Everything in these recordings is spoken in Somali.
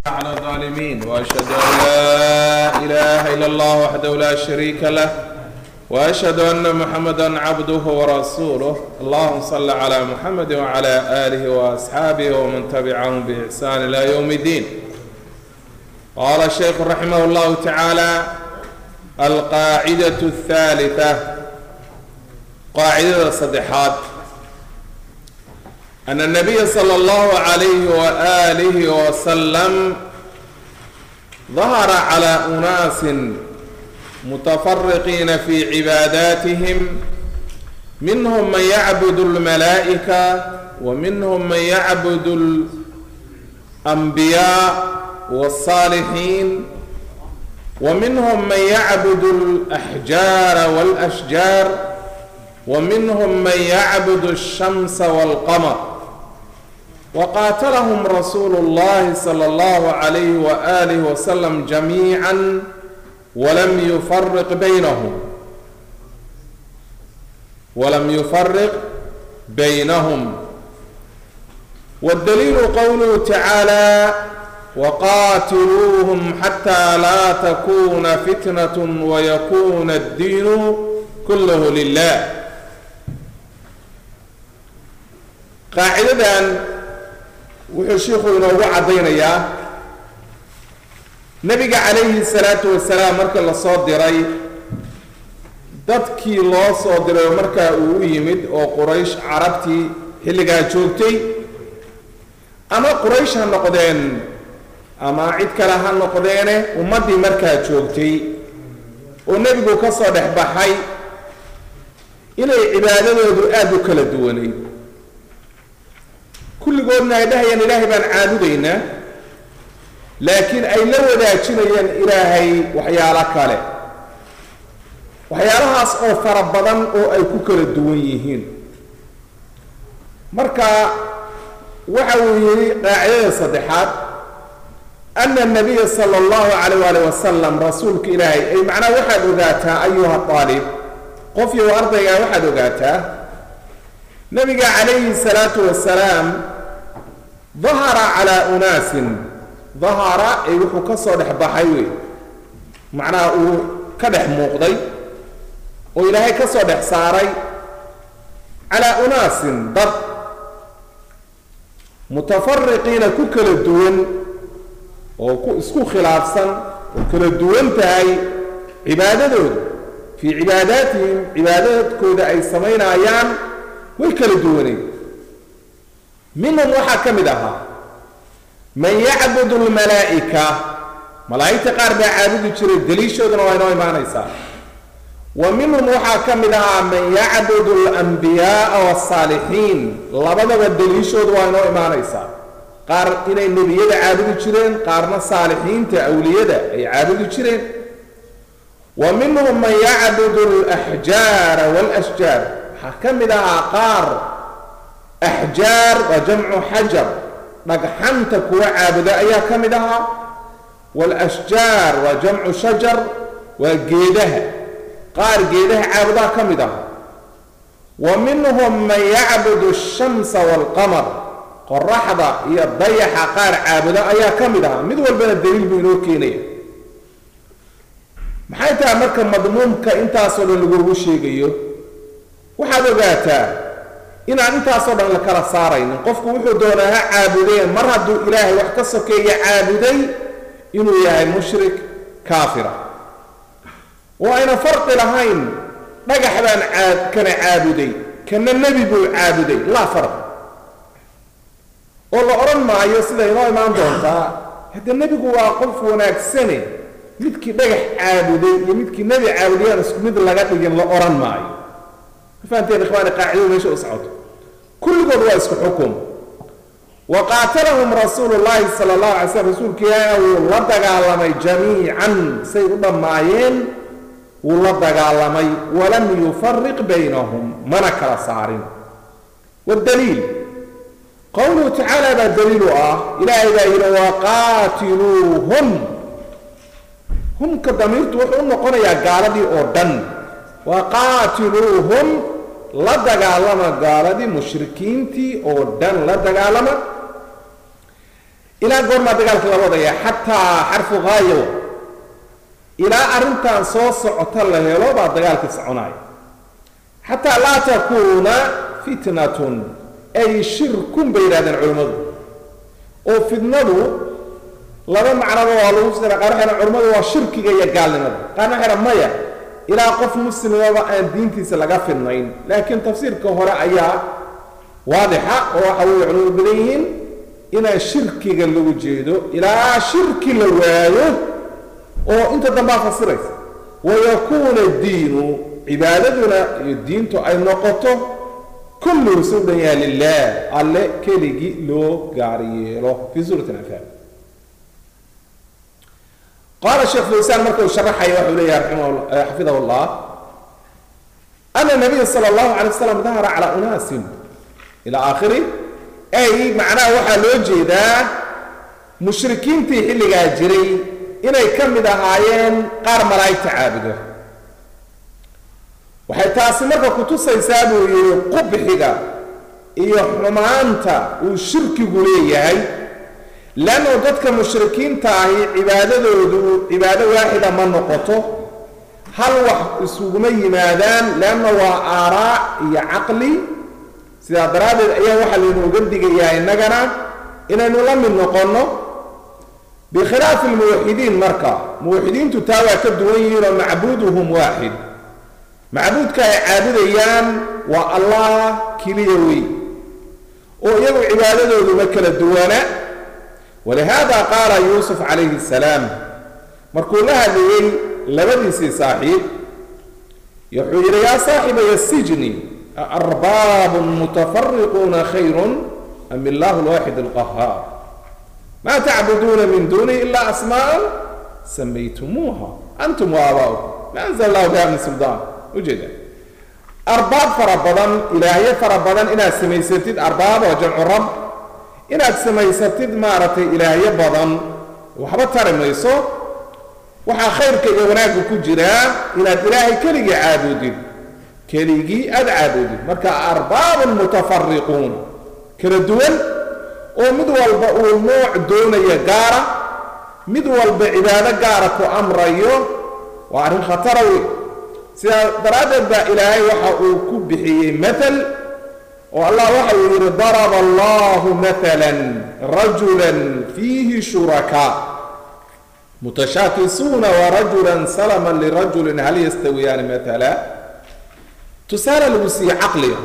على الظالمين واشهد ان لا اله الا الله وحده لا شريك له واشهد ان محمدا عبده ورسوله اللهم صل على محمد وعلى اله واصحابه ومن تبعهم باحسان الى يوم الدين قال الشيخ رحمه الله تعالى القاعده الثالثه قاعده صدحات أن النبي صلى الله عليه وآله وسلم ظهر على أناس متفرقين في عباداتهم منهم من يعبد الملائكة ومنهم من يعبد الأنبياء والصالحين ومنهم من يعبد الأحجار والأشجار ومنهم من يعبد الشمس والقمر وقاتلهم رسول الله صلى الله عليه وآله وسلم جميعا ولم يفرق بينهم ولم يفرق بينهم والدليل قوله تعالى وقاتلوهم حتى لا تكون فتنة ويكون الدين كله لله qaacidadan wuxuu shiikhu inoogu caddaynayaa nebiga calayhi salaatu wasalaam marka la soo diray dadkii loo soo diray oo markaa uu u yimid oo quraysh carabtii xilligaa joogtay ama quraysh ha noqdeen ama cid kale ha noqdeene ummaddii markaa joogtay oo nebigu ka soo dhex baxay inay cibaadadoodu aada u kala duwanayd kulligoodna ay dhahayaan ilaahay baan caabudaynaa laakiin ay la wadaajinayaan ilaahay waxyaalo kale waxyaalahaas oo fara badan oo ay ku kala duwan yihiin marka waxa uu yidhi qaacidada saddexaad ana anabiya sala allahu calayh waali wasalam rasuulka ilaahay ay macnaha waxaad ogaataa ayuha aalib qof yow ardaygaa waxaad ogaataa nabiga calayhi salaatu wasalaam dahara calaa unaasin dahara ee wuxuu ka soo dhex baxay wey macnaha uu ka dhex muuqday oo ilaahay ka soo dhex saaray calaa unaasin dad mutafariqiina ku kala duwan oo ku isku khilaafsan oo kala duwan tahay cibaadadooda fii cibaadaatihim cibaadadkooda ay samaynayaan way kala duwaneen minhum waxaa ka mid ahaa man yacbudu lmalaa'ika malaa'igta qaar baa caabudi jiray daliishooduna waa inoo imaanaysaa wa minhum waxaa ka mid ahaa man yacbudu alanbiyaaa wasaalixiin labadaba daliishoodu waa inoo imaanaysaa qaar inay nebiyada caabudi jireen qaarna saalixiinta awliyada ay caabudi jireen wa minhum man yacbudu alaxjaara waalashjaar waxaa ka mid ahaa qaar axjaar waa jamcu xajar dhagxanta kuwa caabuda ayaa ka mid ahaa waalashjaar waa jamcu shajar waa geedaha qaar geedaha caabudaa ka mid ahaa wa minhum man yacbudu ashamsa waalqamar qoraxda iyo dayaxa qaar caabuda ayaa ka mid ahaa mid walbana daliil buu inoo keenaya maxay tahay marka madmuumka intaasoo dhan lagugu sheegayo waxaad ogaataa inaan intaasoo dhan la kala saaraynin qofku wuxuu doonaa ha caabudeen mar hadduu ilaahay wax ka sokeeya caabuday inuu yahay mushrik kaafira oo ayna farqi lahayn dhagax baan caab kana caabuday kana nebi buu caabuday laa farq oo la odhan maayo sida inoo imaan doontaa hadde nebigu waa qof wanaagsane midkii dhagax caabuday iyo midkii nebi caabudayaan isku mid laga dhigin la odhan maayo fahanteen ikhwaani qaacidadu meesha u socoto kulligood waa isku xukum wa qaatalahum rasuulu llaahi sala allahu alay slam rasuulka ilaahi wuu la dagaalamay jamiican say u dhammaayeen wuu la dagaalamay walam yufariq baynahum mana kala saarin waddaliil qowluhu tacaala baa daliilu ah ilaahay baa yidhi waqaatiluuhum humka damiirtu wuxuu u noqonayaa gaaladii oo dhan waqaatiluuhum la dagaalama gaaladii mushrikiintii oo dhan la dagaalama ilaa goormaa dagaalka la wadaya xataa xarfu haayo ilaa arrintan soo socota la helo baa dagaalkii soconaya xataa laa takuuna fitnatun ay shirkun bay yidhahdeen culimmadu oo fitnadu laba macnaba waa lagu sira qaar waxay culimmadu waa shirkiga iyo gaalnimada qaarna waxay maya ilaa qof muslimaba aan diintiisa laga fidnayn laakiin tafsiirka hore ayaa waadixa oo waxa weye culimadu badan yihiin inaa shirkiga lagu jeedo ilaa shirki la waayo oo inta dambaa fasiraysa wayakuuna diinu cibaadaduna iyo diintu ay noqoto kulluhu si u dhan yaha lilah alle keligii loo gaar yeelo fii suurati anfaal qaala sheekh faysaan marka uu sharaxaya waxuu leeyahay xafidahu llah ana nabiya sala allahu alay wasalam dahara calaa unaasin ila aakhiri ay macnaha waxaa loo jeedaa mushrikiintii xilligaa jiray inay ka mid ahaayeen qaar malaa'igta caabudo waxay taasi marka kutusaysaa buu yidhi qubxiga iyo xumaanta uu shirkigu leeyahay leannu dadka mushrikiinta ahi cibaadadoodu cibaado waaxida ma noqoto hal wax isuguma yimaadaan leanna waa aaraa iyo caqli sidaa daraaddeed ayaa waxaa laynooga digayaa innagana inaynu la mid noqonno bikhilaafi lmuwaxidiin marka muwaxidiintu taa waa ka duwan yihiin oo macbuuduhum waaxid macbuudka ay caabudayaan waa allah keliya wey oo iyagu cibaadadooduba kala duwana walihaada qaala yuusuf calayhi salaam markuu la hadlayey labadiisii saaxiib wuxuu yidhi yaa saaxibaya sijni aarbaabun mutafariquuna khayrun am illahu lwaaxid alqahaar ma tacbuduuna min duunihi ila asmaa'an samaytumuuha antum waabaa'ukum ma anzala allahu biha min suldaan ujeeda arbaab fara badan ilaahyo fara badan inaad samaysatid arbaab oo jamcu rab inaad samaysatid maaragtay ilaahyo badan waxba tari mayso waxaa khayrka iyo wanaagga ku jiraa inaad ilaahay keligii caabudid keligii aada caabudid marka arbaabun mutafariquun kala duwan oo mid walba uu nooc doonaya gaara mid walba cibaado gaara ku amrayo waa arrin khatara wey sidaa daraaddeed baa ilaahay waxa uu ku bixiyey maal oo allah waxa uu yidhi daraba allahu maala rajula fiihi shurakaa mutashaakisuuna warajula salama lirajulin hal yastawiyaani maala tusaale lagu siiye caqliga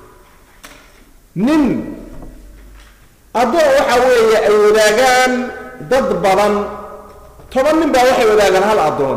nin addoon waxa weeye ay wadaagaan dad badan toban nin baa waxay wadaagaan hal addoon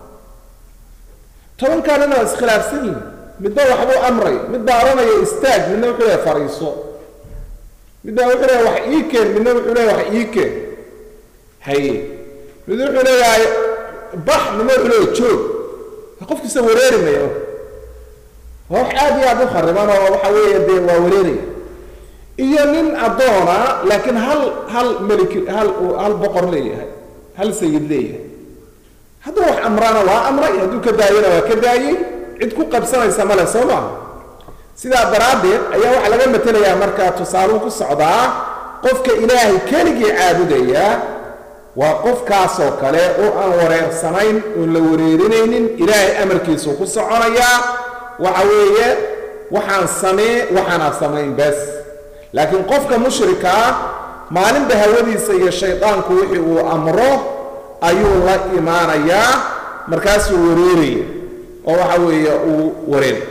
tobankaa nin waa iskhilaafsan yihin midba waxbuu amray mid baa odhanaya istaag midna wuxuu leeyahay fariiso midna wuxuu leeyahay wax ii keen midna wuxuu leeyahay wax ii keen haye mid wuxuu leeyahay bax midna wuxuu leeyahay joog qofkiisa wareeri mayo waa wax aad iyo aad u khariban oo waxa weeye dee waa wareeraya iyo nin addoona laakiin hal hal meliki hal hal boqor leeyahay hal sayid leeyahay hadduu wax amrana waa amray hadduu ka daayona waa ka daayey cid ku qabsanaysa male soo maaha sidaa daraaddeed ayaa waxaa laga matelayaa markaa tusaaluu ku socdaa qofka ilaahay keligii caabudaya waa qofkaasoo kale oo aan wareersanayn oon la wareerinaynin ilaahay amarkiisuu ku soconayaa waxa weeye waxaan samee waxaanaa samayn bes laakiin qofka mushrika ah maalinba hawadiisa iyo shaydaanku wixii uu amro ayuu la imaanayaa markaasuu wareeraya oo waxa weeye uu wareeray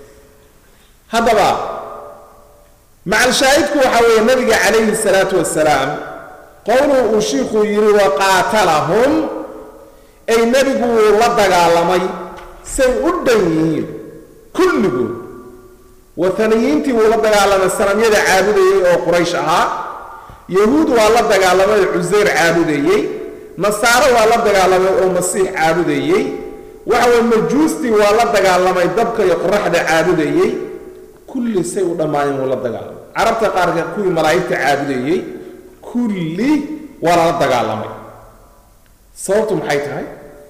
haddaba macalshaahidku waxa weeye nabiga calayhi salaatu wasalaam qowluu uu shiikhuu yidhi waqaatalahum ay nebigu wuu la dagaalamay say u dhan yihiin kulligood wataniyiintii wuu la dagaalamay sanamyada caabudayey oo quraysh ahaa yahuud waa la dagaalamay oo cusayr caabudayey nasaaro waa la dagaalamay oo masiix caabudayey waxa weye majuustii waa la dagaalamay dabka iyo qoraxda caabudayey kulli say u dhammaayeen wuu la dagaalamay carabta qaarka kuwii malaa'igta caabudayey kulli waa lala dagaalamay sababtu maxay tahay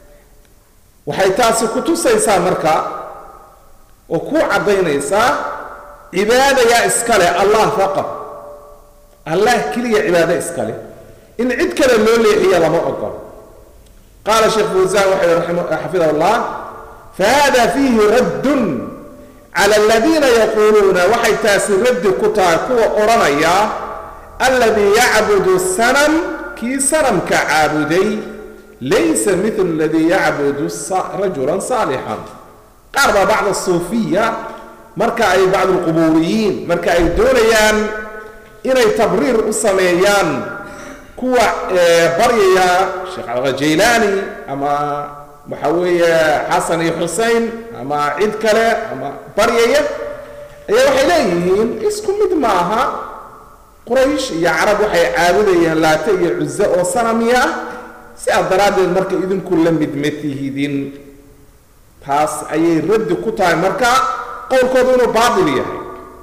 waxay taasi ku tusaysaa marka oo ku caddaynaysaa cibaada yaa iskale allah faqad allah keliya cibaado iskale in cid kale loo leexiya lama ogolo qaala sheekh fawsaan waxa yihi xafidahu llah fahada fiihi raddun cala aladiina yaquuluuna waxay taasi raddi ku tahay kuwa odhanaya alladii yacbudu sanam kii sanamka caabuday laysa mithlu aladii yacbudu rajulan saalixan qaar baa bacd asuufiya marka ay bacd alqubuuriyiin marka ay doonayaan inay tabriir u sameeyaan kuwa baryaya sheekh alqajaylaani ama waxa weeye xasan iyo xusein ama cid kale ama baryaya ayaa waxay leeyihiin isku mid ma aha quraysh iyo carab waxay caabudayaan laate iyo cuze oo sanamiya ah sidaas daraaddeed marka idinku la mid ma tihidin taas ayay raddi ku tahay marka qowlkoodu inuu baatil yahay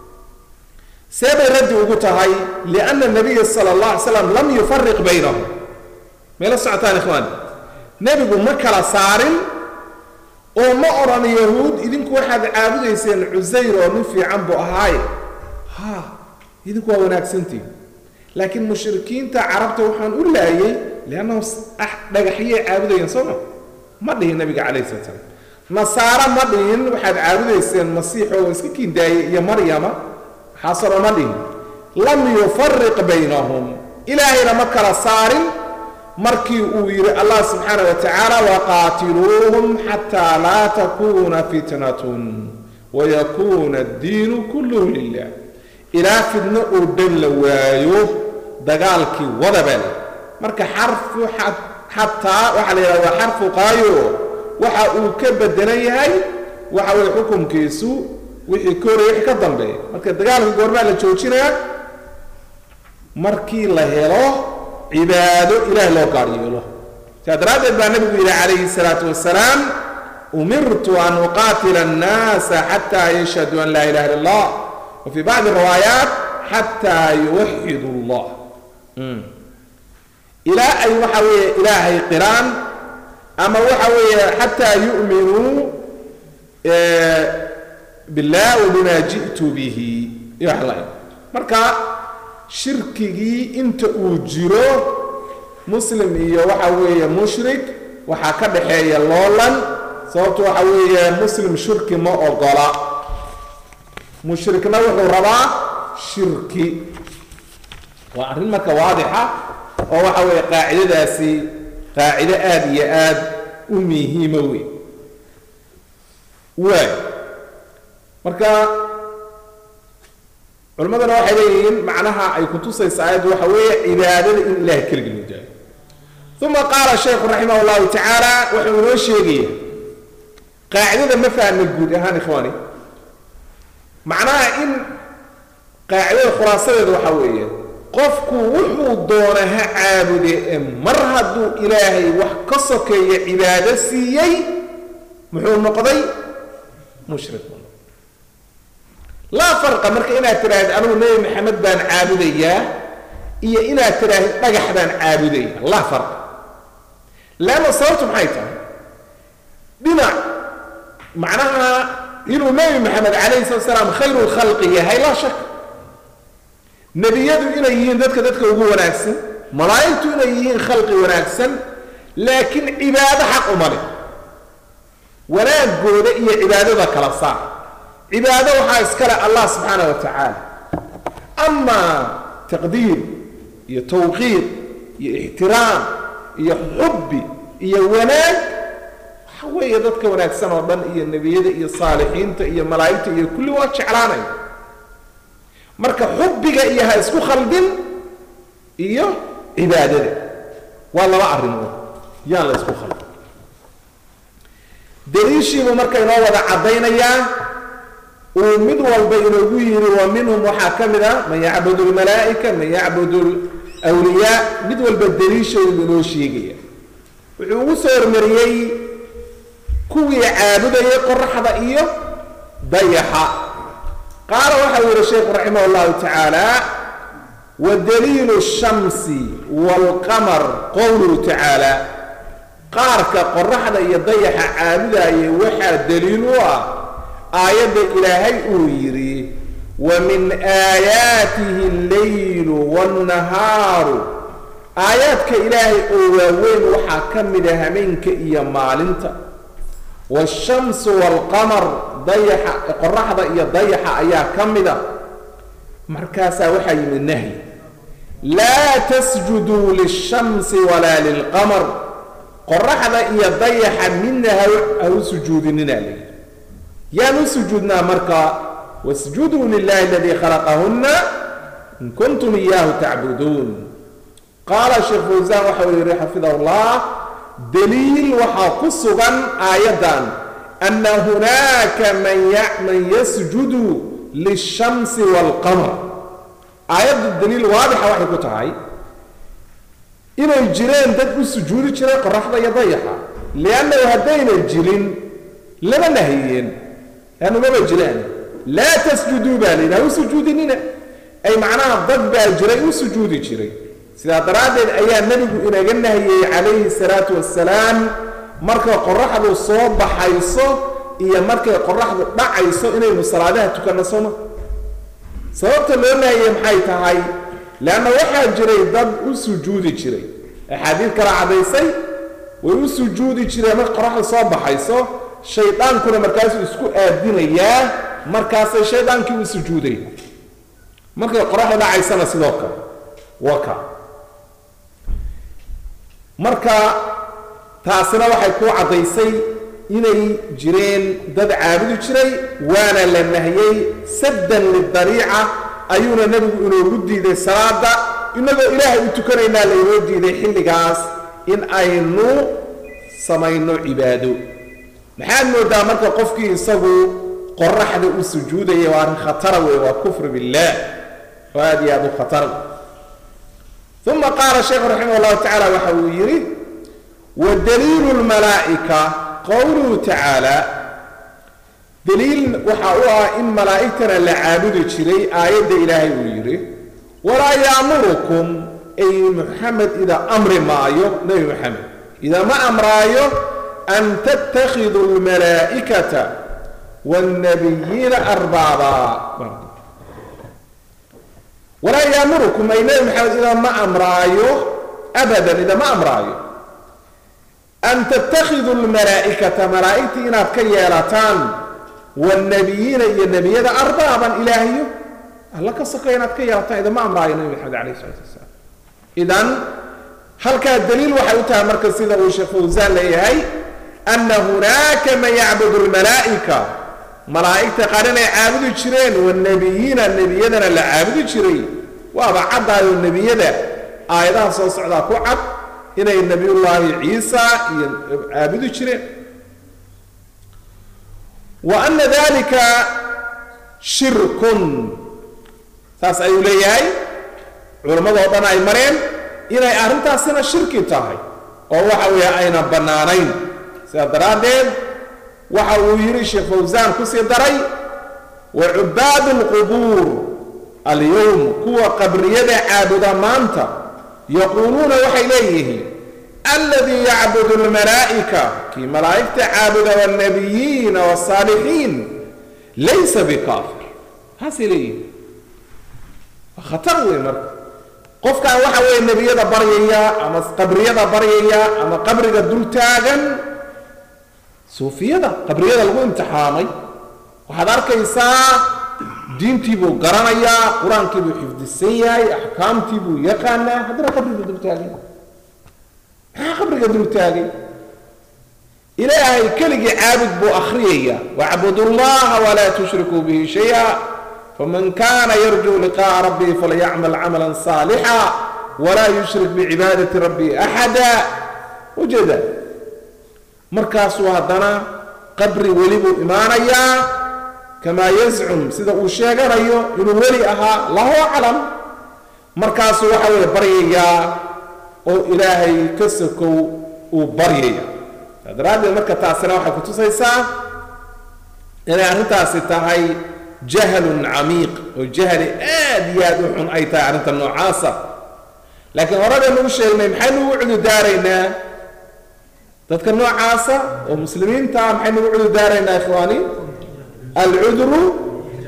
see bay raddi ugu tahay lianna nabiya sala allah alay slam lam yufariq baynahum meela socotaan ikhwaan nebigu ma kala saarin oo ma odhan yahuud idinku waxaad caabudayseen cusayr oo nin fiican buu ahaaye ha idinku waa wanaagsantihin laakiin mushrikiinta carabta waxaan u laayay liannahum dhagaxyay caabudayeen soo ma ma dhihin nabiga calayhi salat slam nasaaro ma dhihin waxaad caabudayseen masiixoo iska kiindaayey iyo maryama xasanoo ma dhihin lam yufariq baynahum ilaahayna ma kala saarin markii uu yidhi allah subxaana wa tacaala waqaatiluuhum xataa laa takuuna fitnatun wayakuuna addiinu kulluhu lilah ilaa fidno oo dhan la waayo dagaalkii wadabel marka xarfu xataa waxaa la yidhahda waa xarfu qaayo waxa uu ka bedelan yahay waxa weye xukunkiisu wixii ka horey wixii ka dambeeya marka dagaalka goormaa la joojinayaa markii la helo cibaado ilaah loo gaar yeelo saa daraaddeed baa nabigu yidhi calayhi salaatu wasalaam umirtu an uqaatila annaasa xataa yashhaduu an laa ilaha illa allah wa fii bacdi riwaayaat xataa yuwaxidu allah ilaa ay waxa weeye ilaahay qiraan ama waxa weeye xataa yu'minuu billah wa bima ji'tu bihi iyo wax la marka shirkigii inta uu jiro muslim iyo waxa weeye mushrik waxaa ka dhaxeeya loolan sababto waxa weeye muslim shirki ma ogola mushrikna wuxuu rabaa shirki waa arrin marka waadixa oo waxa weeye qaacidadaasi qaacido aada iyo aada u muhiimo wey waay marka culimmadana waxay leeyihiin macnaha ay kutusaysa aayaddu waxa weeye cibaadada in ilahay keligii loo daayo uma qaala sheekhu raximah llahu tacaala wuxuu inoo sheegaya qaacidada ma fahmay guud ahaan ikhwaani macnaha in qaacidada khulaasadeeda waxaa weeye qofku wuxuu doona ha caabude ee mar hadduu ilaahay wax ka sokeeya cibaado siiyey muxuu noqday mushrik laa farqa marka inaad tidhaahid anugu nebi maxamed baan caabudayaa iyo inaad tidhaahid dhagax baan caabudaya laa farqa leanna sababtu maxay tahay dhinac macnaha inuu nebi maxamed calayhi salatu salaam khayru lkhalqi yahay laa shak nebiyadu inay yihiin dadka dadka ugu wanaagsan malaa'igtu inay yihiin khalqi wanaagsan laakiin cibaado xaq uma leh wanaagooda iyo cibaadada kala saar cibaado waxaa iskale allah subxaana wa tacaala amaa taqdiir iyo tawqiir iyo ixtiraam iyo xubbi iyo wanaag waxa weeye dadka wanaagsan oo dhan iyo nebiyada iyo saalixiinta iyo malaa'igta iyo kulli waa jeclaanaya marka xubbiga iyo ha isku khaldin iyo cibaadada waa laba arrimood yaan la isku khaldin daliishiibuu marka inoo wada caddaynayaa uu mid walba inoogu yidhi wa minhum waxaa ka mid a man yacbudu lmalaa'ika man yacbudu lwliyaa mid walba daliishoodu inoo sheegaya wuxuu ugu soo hormariyey kuwii caabudayay qoraxda iyo dayaxa qaala waxau yihi sheikhu raximah llahu tacaala wadaliilu الshamsi wاlqamar qowluhu tacaala qaarka qoraxda iyo dayaxa caabudayay waxaa daliil u ah aayadda ilaahay uu yidhi wa min aayaatihi allaylu wاnnahaaru aayaadka ilaahay oo waaweyn waxaa ka mida hameenka iyo maalinta waashamsu waalqamar dayaxa qoraxda iyo dayaxa ayaa ka mida markaasaa waxaa yimid nahyi laa tasjuduu lishamsi walaa lilqamar qoraxda iyo dayaxa midna ha u sujuudinina layidhi yaan u sujuudnaa marka wasjuduu lilahi aladii khalaqahunna in kuntum iyaahu tacbuduun qaala sheekh fawsaan waxa uu yihi xafidahu llah daliil waxaa ku sugan aayaddan ana hunaaka man yasjudu lishamsi waalqamar aayaddu daliil waadixa waxay ku tahay inay jireen dad u sujuudi jiray qoraxda iyo dayaxa liannahu haddayna jirin lama nahiyeen laannu maba jiraan laa tasjuduu baa layidhi ha u sujuudinina ay macnaha dad baa jiray u sujuudi jiray sidaa daraaddeed ayaa nebigu inaga nahiyey calayhi salaatu wassalaam markay qoraxdu soo baxayso iyo markay qoraxdu dhacayso inaynu salaadaha tukanno sooma sababta loo nahiyey maxay tahay leanna waxaa jiray dad u sujuudi jiray axaadiid kala caddaysay way u sujuudi jireen marka qoraxda soo baxayso shaydaankuna markaasuu isku aadinayaa markaasay shaydaankii u sujuuday markay qoraxda dhacaysana sidoo kale waka marka taasina waxay ku caddaysay inay jireen dad caabudi jiray waana la nahiyey saddan lidariica ayuuna nebigu inoogu diiday salaada inagoo ilaahay u tukanaynaa laynoo diiday xilligaas in aynu samayno cibaado maxaad moodaa marka qofkii isagu qoraxda u sujuudaya waa arrin khatara wey waa kufr billaah oo aad iyo aad u khatar uma qaala sheekhu raximah llahu tacaala waxa uu yidhi wa daliilu lmalaa'ika qowluhu tacaala daliil waxa u ah in malaa'igtana la caabudi jiray aayadda ilaahay uu yidhi walaa yaamurukum ay muxamed idaa amri maayo nebi moxamed idaa ma amraayo an tattakhiduu lmalaa'ikata wاlnabiyiina arbaaba walaa yaamurukum ay nebi maxamed idaa ma amraayo abadan idaa ma amraayo an tattakhiduu lmalaa'ikata malaa'igtii inaad ka yeelataan wاlnabiyiina iyo nebiyada arbaaban ilaahyo alla ka soka inaad ka yeelataan idama amraayo nebi maxamed alayh isalaatu wasalaam idan halkaa daliil waxay u tahay marka sida uu sheekh fawsaan leeyahay ana hunaaka man yacbudu lmalaa'ika malaa'igta qaar inay caabudi jireen wanabiyiina nebiyadana la caabudi jiray waaba caddaayo nebiyada aayadaha soo socdaa ku cad inay nebiyullaahi ciisa iyo caabudi jireen wa ana dalika shirkun saas ayuu leeyahay culammadoo dhan ay mareen inay arrintaasina shirki tahay oo waxa weeye ayna bannaanayn sidaa daraaddeed waxa uu yidhi sheekh fawsaan kusii daray wa cubaadu alqubuur alyowm kuwa qabriyada caabuda maanta yaquuluuna waxay leeyihiin alladii yacbudu almalaa'ika kii malaa'igta caabuda waalnabiyiina wasaalixiin laysa bikaafir haasay leeyihiin waa khatar wey marka qofkan waxa weeye nebiyada baryaya ama qabriyada baryaya ama qabriga dul taagan suufiyada qabriyada lagu imtixaamay waxaad arkaysaa diintii buu garanayaa qur-aankii buu xifdisan yahay axkaamtii buu yaqaanaa haddana qabriga dul taagay maxaa qabriga dul taagay ilaahay keligii caabud buu akhriyaya wacbudu llaha walaa tushrikuu bihi shaya faman kana yarjuu liqa'a rabbihi falyacmal camalan saalixa walaa yushrik bicibaadati rabbihi axada ujeeda markaasuu haddana qabri weli buu imaanayaa kamaa yazcum sida uu sheeganayo inuu weli ahaa lahu aclam markaasuu waxa weeye baryayaa oo ilaahay ka sokow uu baryaya saa daraaddeed marka taasina waxay kutusaysaa inay arrintaasi tahay jahlun camiiq oo jahli aad iyo aad u xun ay tahay arrinta noocaasa laakiin horadaynu u sheegnay maxaynu ugu cududaaraynaa dadka noocaasa oo muslimiinta maxaynu ugu cududaaraynaa ikhwaani alcudru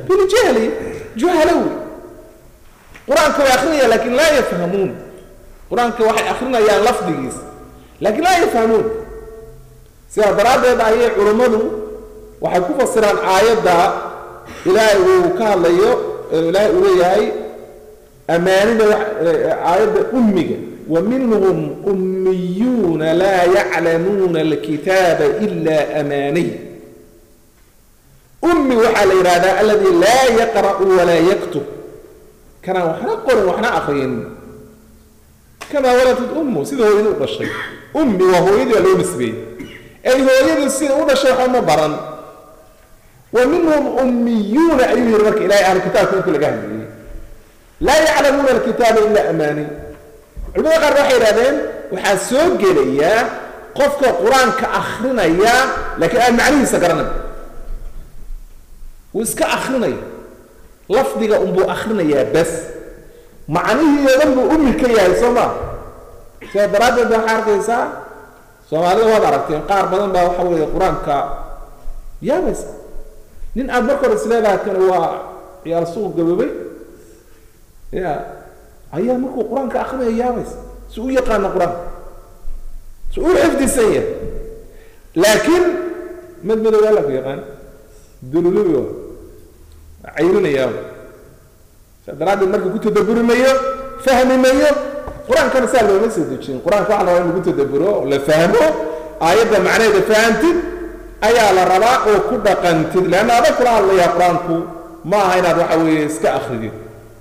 biljahli juhalow qur-aanka way akrinaya lakin laa yafhamuun qur-aanka waxay akrinayaan lafdigiis laakiin laa yafhamuun sidaa daraaddeed ayay culummadu waxay ku fasiraan aayadda ilaahay uu ka hadlayo ilaahay uu leeyahay amaanida aayadda ummiga wa minhum ummiyuuna laa yaclamuuna alkitaaba ila amaaniy ummi waxaa la yidhahdaa alladii laa yaqra'u walaa yaktub kanaan waxna qorin waxna akriyin kamaa waladad ummu sida hooyadii u dhashay ummi waa hooyadii waa loo nisbeeyey ay hooyadii sida u dhashay waxba ma baran wa minhum ummiyuuna ayuu yihi marka ilahay ahlu kitaabka intii laga hadlayey laa yaclamuuna alkitaaba ilaa amaani culimada qaar waxay yidhahdeen waxaa soo gelayaa qofka qur-aanka akrinaya laakiin aan macnihiisa garanay wuu iska akrinaya lafdiga unbuu akrinayaa bas macnihii oo dhan buu ummi ka yahay soo maa sidaa daraaddeed baa waxaa arkaysaa soomaalida waad aragteen qaar badan baa waxa weeye qur-aanka yaabaysa nin aada marka hore isleedahay kan waa ciyaal suuq gaboobay ya ayaa markuu qur-aanka akrinaya yaabaysa si u yaqaana qur-aanka si u xifdisan yahay laakiin mad madow alla ku yaqaan dululubi waa cayrinaya saa daraaddeed marka ku tadaburi mayo fahmi mayo qur-aankana saa looma soo dejin qur-aanka waxa la rabaa in lagu tadaburo oo la fahmo aayadda macnaheeda fahamtid ayaa la rabaa oo ku dhaqantid leanna adag kula hadlayaa qur-aanku ma aha inaad waxa weeye iska akridid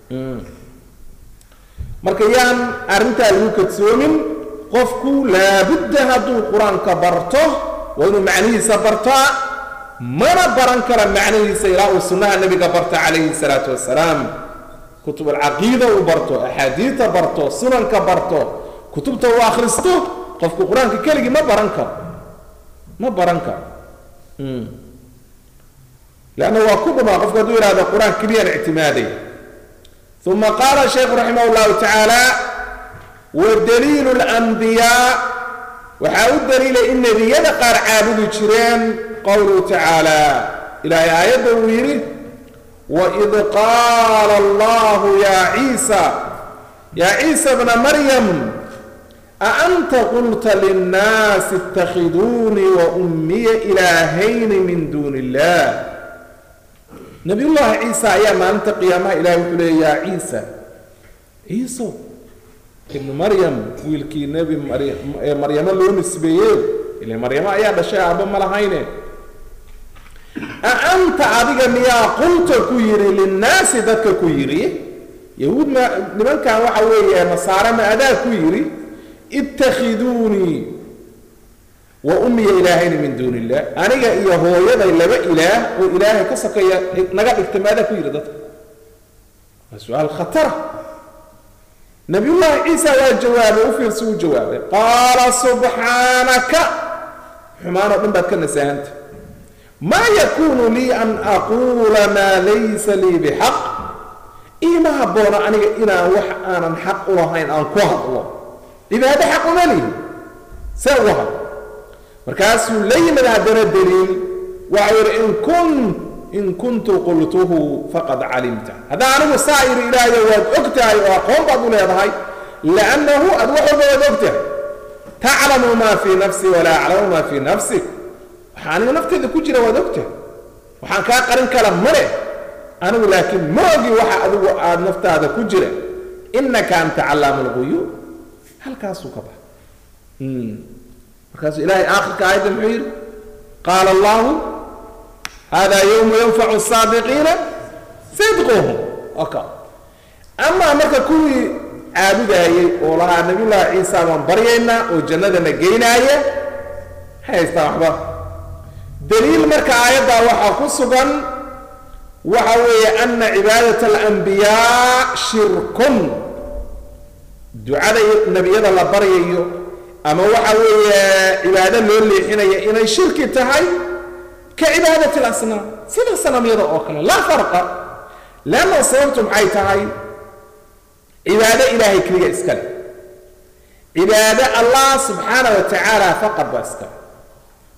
marka yaan arrintaa lagu kadsoomin qofku laabudda hadduu qur-aanka barto waa inuu macnihiisa bartaa mana baran kara macnihiisa ilaa uu sunnaha nebiga barta calayhi salaatu wasalaam kutub alcaqiida uu barto axaadiidta barto sunanka barto kutubta uu akhristo qofku qur-aanka keligii ma baran karo ma baran karo leanna waa ku dhumaa qofku hadduu yihahdo qur-aan keliyaan ictimaaday uma qaala shaykhu raximah llahu tacaala wadaliilu اlanbiyaa waxaa u daliilay in nebiyada qaar caabudi jireen qowluhu tacaala ilaahay aayadda uu yidhi waid qaala allahu yaa ciisa yaa ciisa bna maryam aanta qulta linnaasi اtakhiduunii waummiya ilaahayni min duuni illah nabiyullaahi ciisa ayaa maalinta qiyaamaha ilahay wuxuu leeya yaa ciisa ciiso ibnu maryam wiilkii nebi ee maryamo loo nisbeeyey ile maryamo ayaa dhashay aabba ma lahayne a anta adiga miyaa qulta ku yidhi linnaasi dadka ku yidhi yahuud ma nimankan waxa weeye nasaare ma adaa ku yidhi ittakhiduunii wa ummiya ilaahayni min duuni illah aniga iyo hooyaday laba ilaah oo ilaahay ka sokeeya naga dhigta maadaa ku yidhi dadka waa su-aal khatara nabiyullaahi ciisa waa jawaabay u fiirsi uu jawaabay qaala subxaanaka xumaan oo dhan baad ka nasaahanta maa yakuunu lii an aquula maa laysa lii bixaq iima habboona aniga inaan wax aanan xaq u lahayn aan ku hadlo cibaado xaq uma lihi see uga hadlo markaasuu la yimid haddana daliil waxau yidhi in kun in kuntu qultuhu faqad calimta haddaan anigu saa yidhi ilaahayo waad og tahay oo aqoon baad u leedahay liannahu ad wax walba waad og tahay taclamu maa fii nafsi walaa aclamu maa fii nafsik waxaa aniga nafteeda ku jira waad og tahay waxaan kaa qarin kala male anigu laakiin ma ogi waxa adigu aad naftaada ku jira inaka anta callaamu lguyuub halkaasuu ka baxa markaasuu ilaahay aakhirka aayadda muxuu yidhi qaala allahu hada yowmu yanfacu saadiqiina sidquhum oka amaa marka kuwii caabudaayey oo lahaa nabiyullaahi ciisa baan baryaynaa oo jannadana geynaaya haystaa waxba daliil marka aayaddaa waxaa ku sugan waxa weeye ana cibaadat alanbiyaa shirkun ducada nebiyada la baryayo ama waxa weeye cibaado loo leexinaya inay shirki tahay ka cibaadat alasnaam sida sanamyada oo kale laa farqa leanna sababtu maxay tahay cibaado ilaahay keliga iskale cibaado allah subxaana wa tacaala faqad baa iskale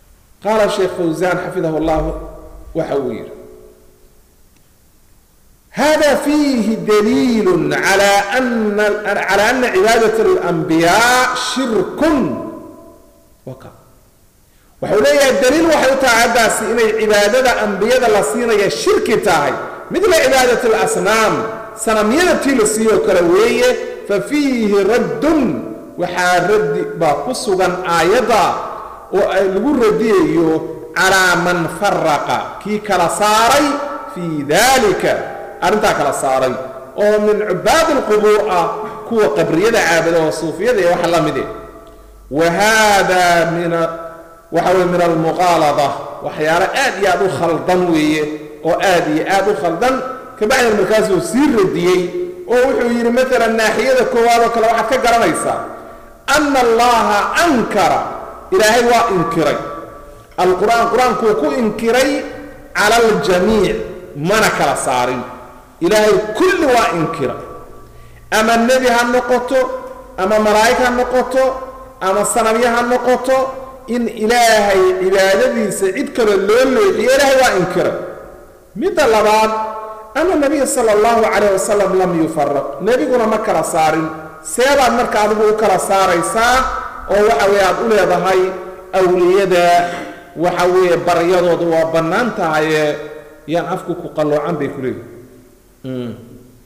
qaala sheekh fawsaan xafidahu llah waxa uu yidhi hada fiihi daliilu calaa ana calaa ana cibaadat alambiyaa shirkun waka waxau leeyahay daliil waxay u tahay haddaasi inay cibaadada ambiyada la siinaya shirki tahay midla cibaadat alasnaam sanamyada tii la siiyoo kale weeye fa fiihi raddun waxaa raddi baa ku sugan aayadda oo ay lagu radiyayo calaa man faraqa kii kala saaray fii dalika arrintaa kala saaray oo min cubaad alqubuur ah kuwa qabriyada caabada oo suufiyada iyo wax la mide wa haada min waxa weye min almuqaalada waxyaalo aad iyo aad u khaldan weeye oo aad iyo aad u khaldan kabacdina markaasuu sii radiyey oo wuxuu yidhi maalan naaxiyada koowaad oo kale waxaad ka garanaysaa ana allaha ankara ilaahay waa inkiray alqur'aan qur-aankuu ku inkiray cala aljamiic mana kala saarin ilaahay kulli waa inkira ama nebi ha noqoto ama malaa'ig ha noqoto ama sanamyo ha noqoto in ilaahay cibaadadiisa cid kale loo leexiyo ilaahay waa inkiray midda labaad ana nabiya sala allahu calayh wasalam lam yufaraq nebiguna ma kala saarin seebaad marka adigu u kala saaraysaa oo waxa weeye aad u leedahay awliyada waxa weeye baryadooda waa bannaan tahaye yaan afku ku qalloocan bay ku leeyihi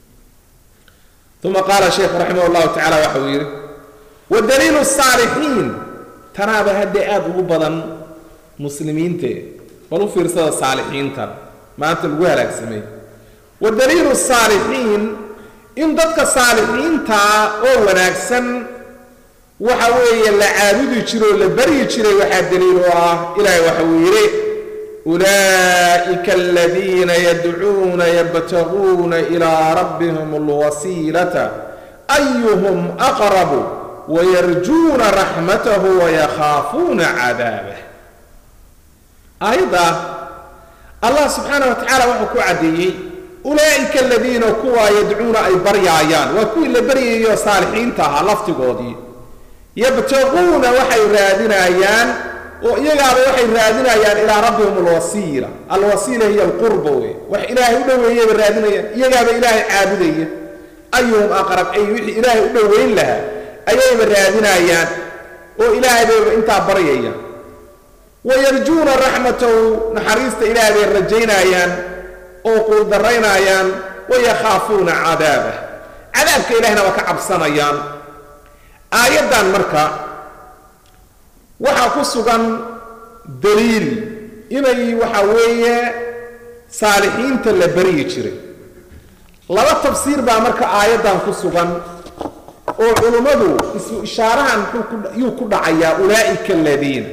uma qaala sheekhu raximah llahu tacala waxa uu yidhi wadaliilu saalixiin tanaaba haddee aada ugu badan muslimiinte bal u fiirsada saalixiintan maanta lagu halaagsamay wadaliilu saalixiin in dadka saalixiintaa oo wanaagsan waxa weeye la caabudi jiro oo la baryi jiray waxaa daliil u ah ilaahay waxa uu yidhi ulaa'ika aladiina yadcuuna yabtaguuna ilaa rabbihim alwasiilata ayuhum aqrabu wayarjuuna raxmatahu wayakhaafuuna cadaabah aayadda allah subxaana wa tacaala wuxuu ku caddeeyey ulaa'ika aladiina kuwaa yadcuuna ay baryaayaan waa kuwii la baryayayo saalixiinta ahaa laftigoodii yabtaquuna waxay raadinayaan oo iyagaaba waxay raadinayaan ilaa rabbihim alwasiila alwasiila hiya alqurba wey wax ilaahay u dhoweeyayba raadinayaan iyagaaba ilaahay caabudaya ayuhum aqrab ay wixii ilaahay u dhoweyn lahaa ayayba raadinayaan oo ilaahay bayba intaa baryayaan wayarjuuna raxmatahu naxariista ilaahay bay rajaynayaan oo quuldaraynayaan wayakhaafuuna cadaabah cadaabka ilahayna waa ka cabsanayaan aayaddan marka waxaa ku sugan daliil inay waxa weeye saalixiinta la baryi jiray laba tafsiir baa marka aayaddan ku sugan oo culummadu isu ishaarahan yuu ku dhacayaa ulaa'ika aladiina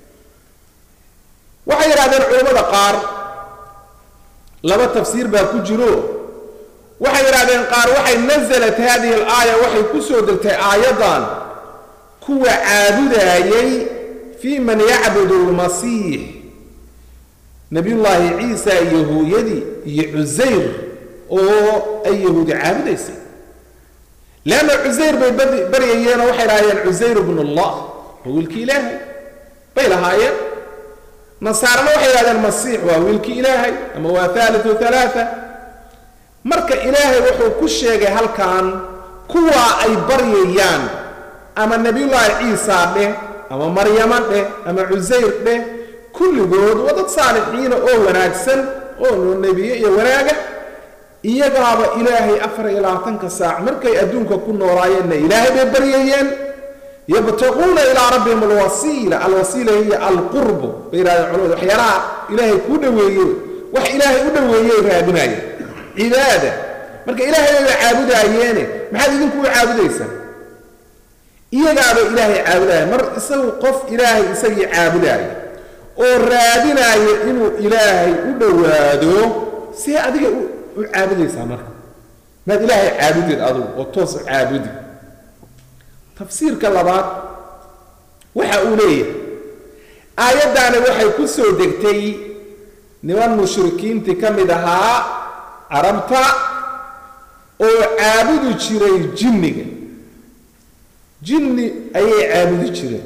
waxay yidhahdeen culummada qaar laba tafsiir baa ku jiro waxay yidhahdeen qaar waxay nasalat hadihi alaaya waxay ku soo degtay aayaddan kuwa caabudaayay fii man yacbudu lmasiix nabiyullaahi ciisa iyo hooyadii iyo cusayr oo ay yahuudi caabudaysay leanna cusayr bay baryayeenoo waxay lahaayeen cusayr bnu allah waa wiilkii ilaahay bay lahaayeen nasaarana waxay yidhahdeen masiix waa wiilkii ilaahay ama waa haaliu halaaa marka ilaahay wuxuu ku sheegay halkan kuwaa ay baryayaan ama nebiyullaahi ciisa dheh ama maryama dheh ama cusayr dheh kulligood waa dad saalixiina oo wanaagsan oo noo nebiye iyo wanaaga iyagaaba ilaahay afar iyo labaatanka saac markay adduunka ku noolaayeenna ilaahay bay baryayeen yabtaquuna ilaa rabbihim alwasiila alwasiila hiya alqurbu bay yidhahdeen culamadu waxyaalaha ilaahay kuu dhoweeye wax ilaahay u dhoweeyey raadinaya cibaada marka ilaahay bay caabudaayeene maxaad idinku u caabudaysaan iyagaaba ilaahay caabudaya mar isagu qof ilaahay isagii caabudaaya oo raadinaya inuu ilaahay u dhowaado see adiga u caabudaysaa marka maad ilaahay caabudid adugu oo toos u caabudi tafsiirka labaad waxa uu leeyahay aayaddaani waxay ku soo degtay niman mushrikiintii ka mid ahaa carabta oo caabudi jiray jinniga jinni ayay caabudi jireen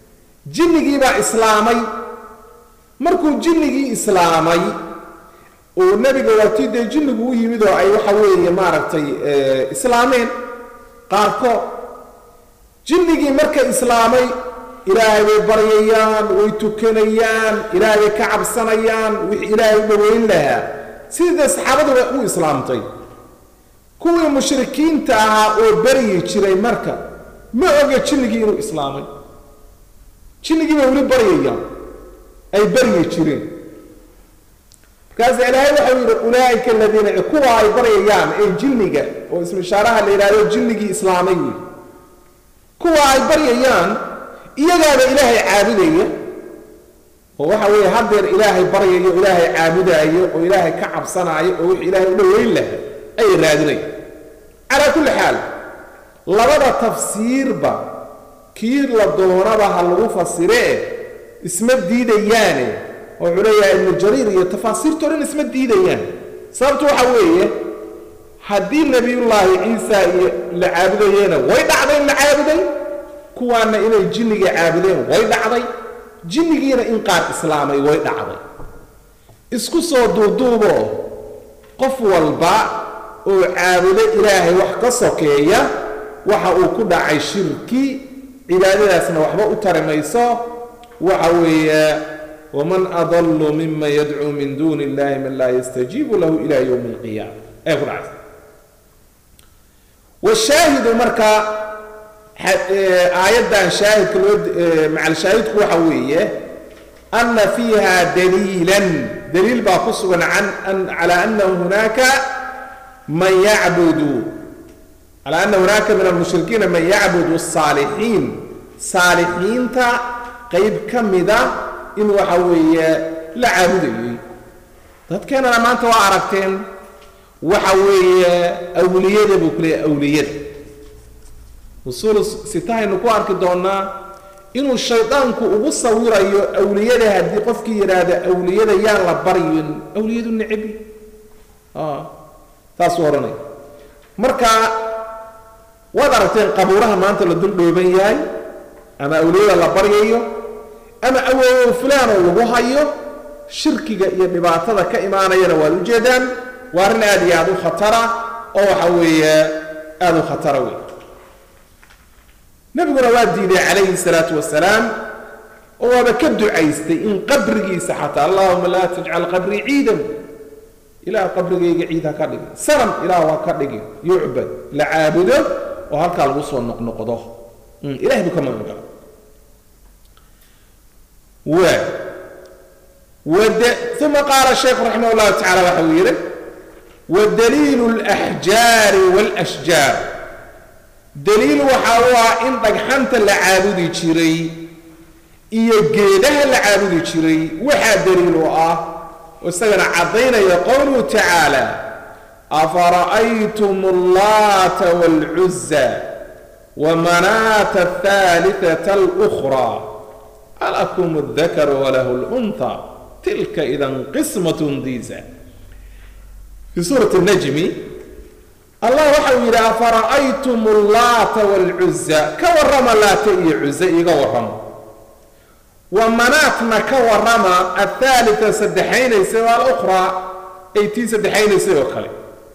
jinnigii baa islaamay markuu jinnigii islaamay oo nebiga waatii dee jinnigu u yimid oo ay waxa weeye maaragtay islaameen qaarkood jinnigii marka islaamay ilaahay bay baryayaan way tukanayaan ilaahay bay ka cabsanayaan wix ilaahay u dhaweyn lahaa sidii saxaabaduba u islaamtay kuwii mushrikiinta ahaa oo baryi jiray marka ma oga jinnigii inuu islaamay jinnigii bay weli baryayaan ay baryi jireen markaasa ilaahay waxau yidhi ulaaika aladiina kuwa ay baryayaan ee jinniga oo ismishaaraha la yidhahdo jinnigii islaamay wey kuwa ay baryayaan iyagaaba ilaahay caabudaya oo waxa weeye haddeer ilaahay baryayo ilaahay caabudaayo oo ilaahay ka cabsanaayo oo wix ilaahay u dhoweyn laha ayay raadinaya calaa kulli xaal labada tafsiirba kii la doonaba ha lagu fasiree isma diidayaane wuxuu leeyahay ibnu jariir iyo tafaasiirtoo dhan isma diidayaan sababtu waxa weeye haddii nebiyullaahi ciisa iyo la caabudayena way dhacday in la caabuday kuwaana inay jinniga caabudeen way dhacday jinnigiina in qaar islaamay way dhacday isku soo duuduubo qof walba oo caabudo ilaahay wax ka sokeeya waxa uu ku dhacay shirki cibaadadaasna waxba u tari mayso waxa weeye waman adallu mima yadcuu min duuni illahi man laa yastajiibu lahu ila yowmi alqiyaama ee ku dhacaysa washaahidu marka aayaddan shaahidka loo macalshaahidku waxa weeye ana fiiha daliilan daliil baa ku sugan cala anahu hunaaka man yacbudu cala ana hunaaka min almushrikiina man yacbudu الsaalixiin saalixiinta qayb ka mida in waxa weeye la caabudayay dadkeenana maanta waa aragteen waxa weeye awliyada buu ku leeyahy awliyada usuul sitahaynu ku arki doonaa inuu shaydaanku ugu sawirayo awliyada haddii qofkii yidhaahda awliyada yaan la baryin awliyadu necebi taasuu odhanaya marka waad aragteen qabuuraha maanta la dul dhooban yahay ama awliyada la baryayo ama awoowo fulaanoo lagu hayo shirkiga iyo dhibaatada ka imaanayana waad ujeedaan waa arrin aad iyo aada u khatara oo waxa weeye aada u khatara wey nabiguna waa diiday calayhi salaatu wasalaam oo waaba ka ducaystay in qabrigiisa xataa allahuma laa tajcal qabrii ciidan ilaah qabrigayga ciid ha ka dhigin sanam ilaah ha ka dhigin yucbad la caabudo oo halkaa lagu soo noqnoqdo ilahay buu ka magan gala waa wade uma qaala sheekhu raximah llahu tacala waxa uu yidhi wadaliilu اlaxjaari wاlashjaar daliil waxa u ah in dhagxanta la caabudi jiray iyo geedaha la caabudi jiray waxaa daliil u ah oo isagana caddaynaya qowluhu tacaala afara'aytum اllaata wاlcuza wamanaata aلثaaliثaة اlأkhraa alakum اdakar walahu اlأnha tilka idan qismaة diisa fii suurati الnajmi allah waxa uu yidhi afara'aytum اllaata wاlcuza ka warrama laata iyo cuze iga warrama wa manaatna ka warrama athaalita saddexaynaysa o alukhraa ay tii saddexaynaysay oo kale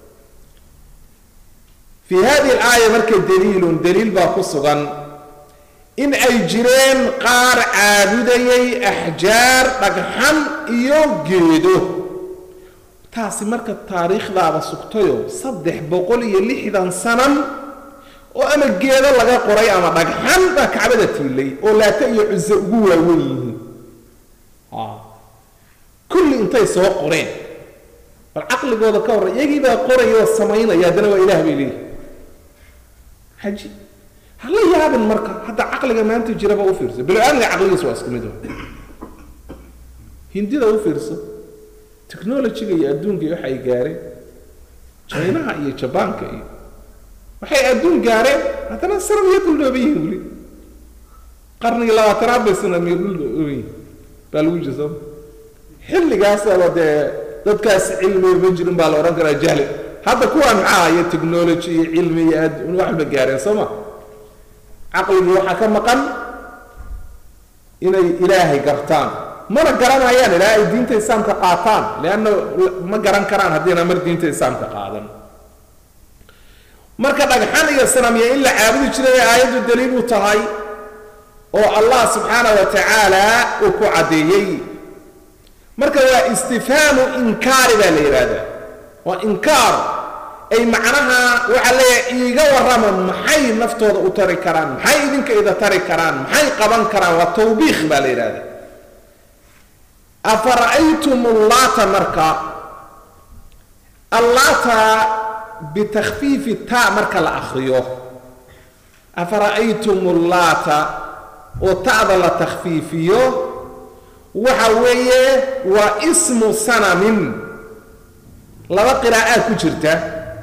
fii hadihi alaaya marka daliilun daliil baa ku sugan in ay jireen qaar caabudayay axjaar dhagxan iyo geedo taasi marka taariikhdaaba sugtayo saddex boqol iyo lixdan sanan oo ama geedo laga qoray ama dhagxan baa kacbada tiilay oo laata iyo cuso ugu waawen yihiin kulli intay soo qoreen bal caqligooda ka horray iyagii baa qoraya oo samaynaya haddana waa ilaah bay leeyihi xaji hala yaabin marka hadda caqliga maanta jiraba u fiirso bilo-aadmiga caqligiisa waa isku mid hindida u fiirso technologyga iyo adduunka iyo waxa ay gaareen jaynaha iyo jabaanka iyo waxay adduun gaareen haddana sanam iyo duldhooban yihiin weli qarnigii labaatanaad bay sanam iyo duldhooban yihiin baa lagu jira sooma xilligaasaba dee dadkaas cilmiga ma jirin baa la odhan karaa jahli hadda kuwaan maxaa iyo technology iyo cilmi iyo adduun wax walba gaareen soo ma caqligii waxaa ka maqan inay ilaahay gartaan mana garanayaan ilaa ay diinta islaamka qaataan leanna ma garan karaan haddiina mar diinta islaamka qaadan marka dhagxan iyo sanamya in la caabudi jiray ay aayaddu daliil u tahay oo allah subxaana wa tacaala uu ku caddeeyey marka waa istifhaamu inkaari baa la yidhaahdaa waa inkaar ay macnaha waxaa leeyahay iiga warrama maxay naftooda u tari karaan maxay idinka ida tari karaan maxay qaban karaan waa tawbiikh baa la yidhahdaa afara'aytum ullaata marka allaata bitakfiifi ta marka la akriyo afara'aytum ullaata oo ta'da la takhfiifiyo waxa weeye waa ismu sanamin laba qiraa'aad ku jirta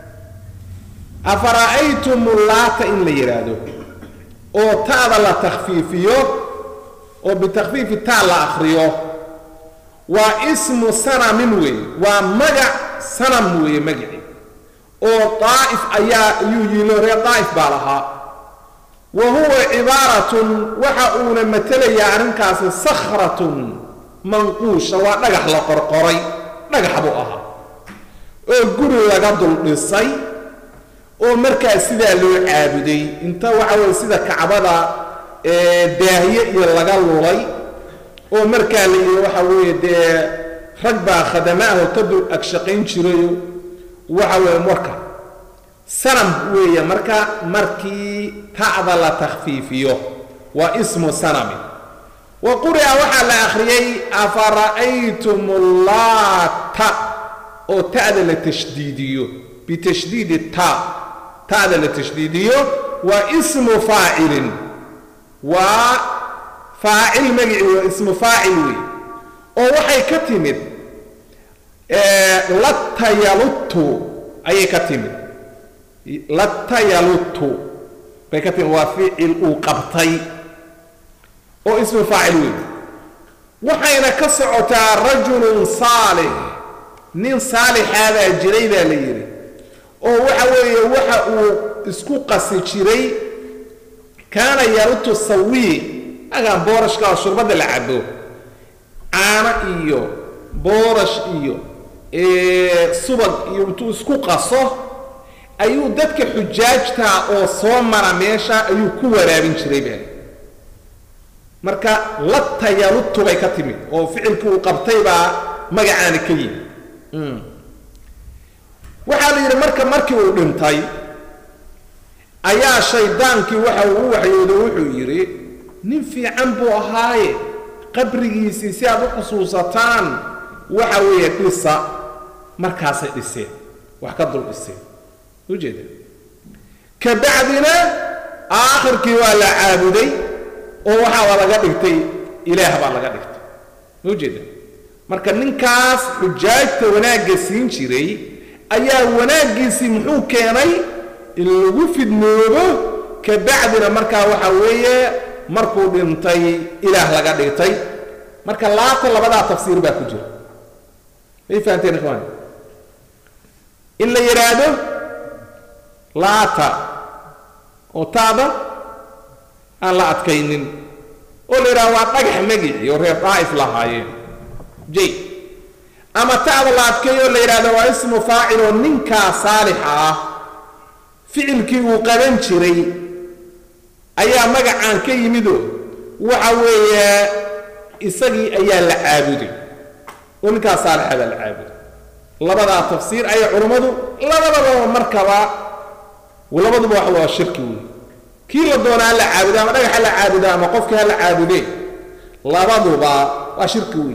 afara'aytum ullaata in la yidhaahdo oo ta'da la takhfiifiyo oo bitakfiifi ta la akriyo waa ismu sanamin weeye waa magac sanam weeye magaci oo daa'if ayaa ayuu yiilo reer daa'if baa lahaa wa huwa cibaaratun waxa uuna matelayaa arrinkaasi sakhratun manquusha waa dhagax la qorqoray dhagax buu ahaa oo guri laga dul dhisay oo markaas sidaa loo caabuday inta waxa weye sida kacbada daahiye iyo laga lulay oo markaa la yidhi waxa weeye dee rag baa khadamaaho ka dul agshaqayn jirayo waxa weeye marka sanam weeye marka markii ta'da la takhfiifiyo waa ismu sanami wa quri'a waxaa la akhriyey afara'aytum ullaata oo ta'da la tashdiidiyo bitashdiidi ta ta'da la tashdiidiyo waa ismu faacilin waa faacil magaci waa ismu faacil wey oo waxay ka timid latayaluttu ayay ka timid latayaluttu bay ka timid waa ficil uu qabtay oo ismu faacil wey waxayna ka socotaa rajulun saalix nin saalixaadaa jiray baa la yidhi oo waxa weeye waxa uu isku qasi jiray kaana yalutu sawiic agaan boorashka oo shurbadda la cabo caano iyo boorash iyo subag iyo intuu isku qaso ayuu dadka xujaajtaa oo soo mara meesha ayuu ku waraabin jiray baa marka latayaluttu bay ka timid oo ficilkii uu qabtay baa magacaani ka yimi waxaa la yidhi marka markii uu dhintay ayaa shaydaankii waxa uu u waxyoodo wuxuu yidhi nin fiican buu ahaaye qabrigiisii si aad u xusuusataan waxa weeye dhisa markaasay dhiseen wax ka dul dhiseen ujeeda ka bacdina aakhirkii waa la caabuday oo waxaa laga dhigtay ilaah baa laga dhigtay ujeeda marka ninkaas xujaajta wanaagga siin jiray ayaa wanaaggiisii muxuu keenay in lagu fidnoobo ka bacdina markaa waxa weeye markuu dhintay ilaah laga dhigtay marka laata labadaa tafsiir baa ku jira may fahanteen ikhwaan in la yidhaahdo laata oo taada aan la adkaynin oo la yidhahdo waa dhagax magicii oo reer daa'if lahaayeen jay ama ta'da la adkeeyo oo la yidhahdo waa ismu faacil oo ninkaa saalixa ah ficilkii uu qaban jiray ayaa magacaan ka yimido waxa weeye isagii ayaa la caabuday oo ninkaa saalixa baa la caabuday labadaa tafsiir ayay culummadu labadaba markaba labaduba wax waa shirki wey kii la doona ha la caabudo ama dhagax ha la caabudo ama qofkii ha la caabudee labaduba waa shirki wey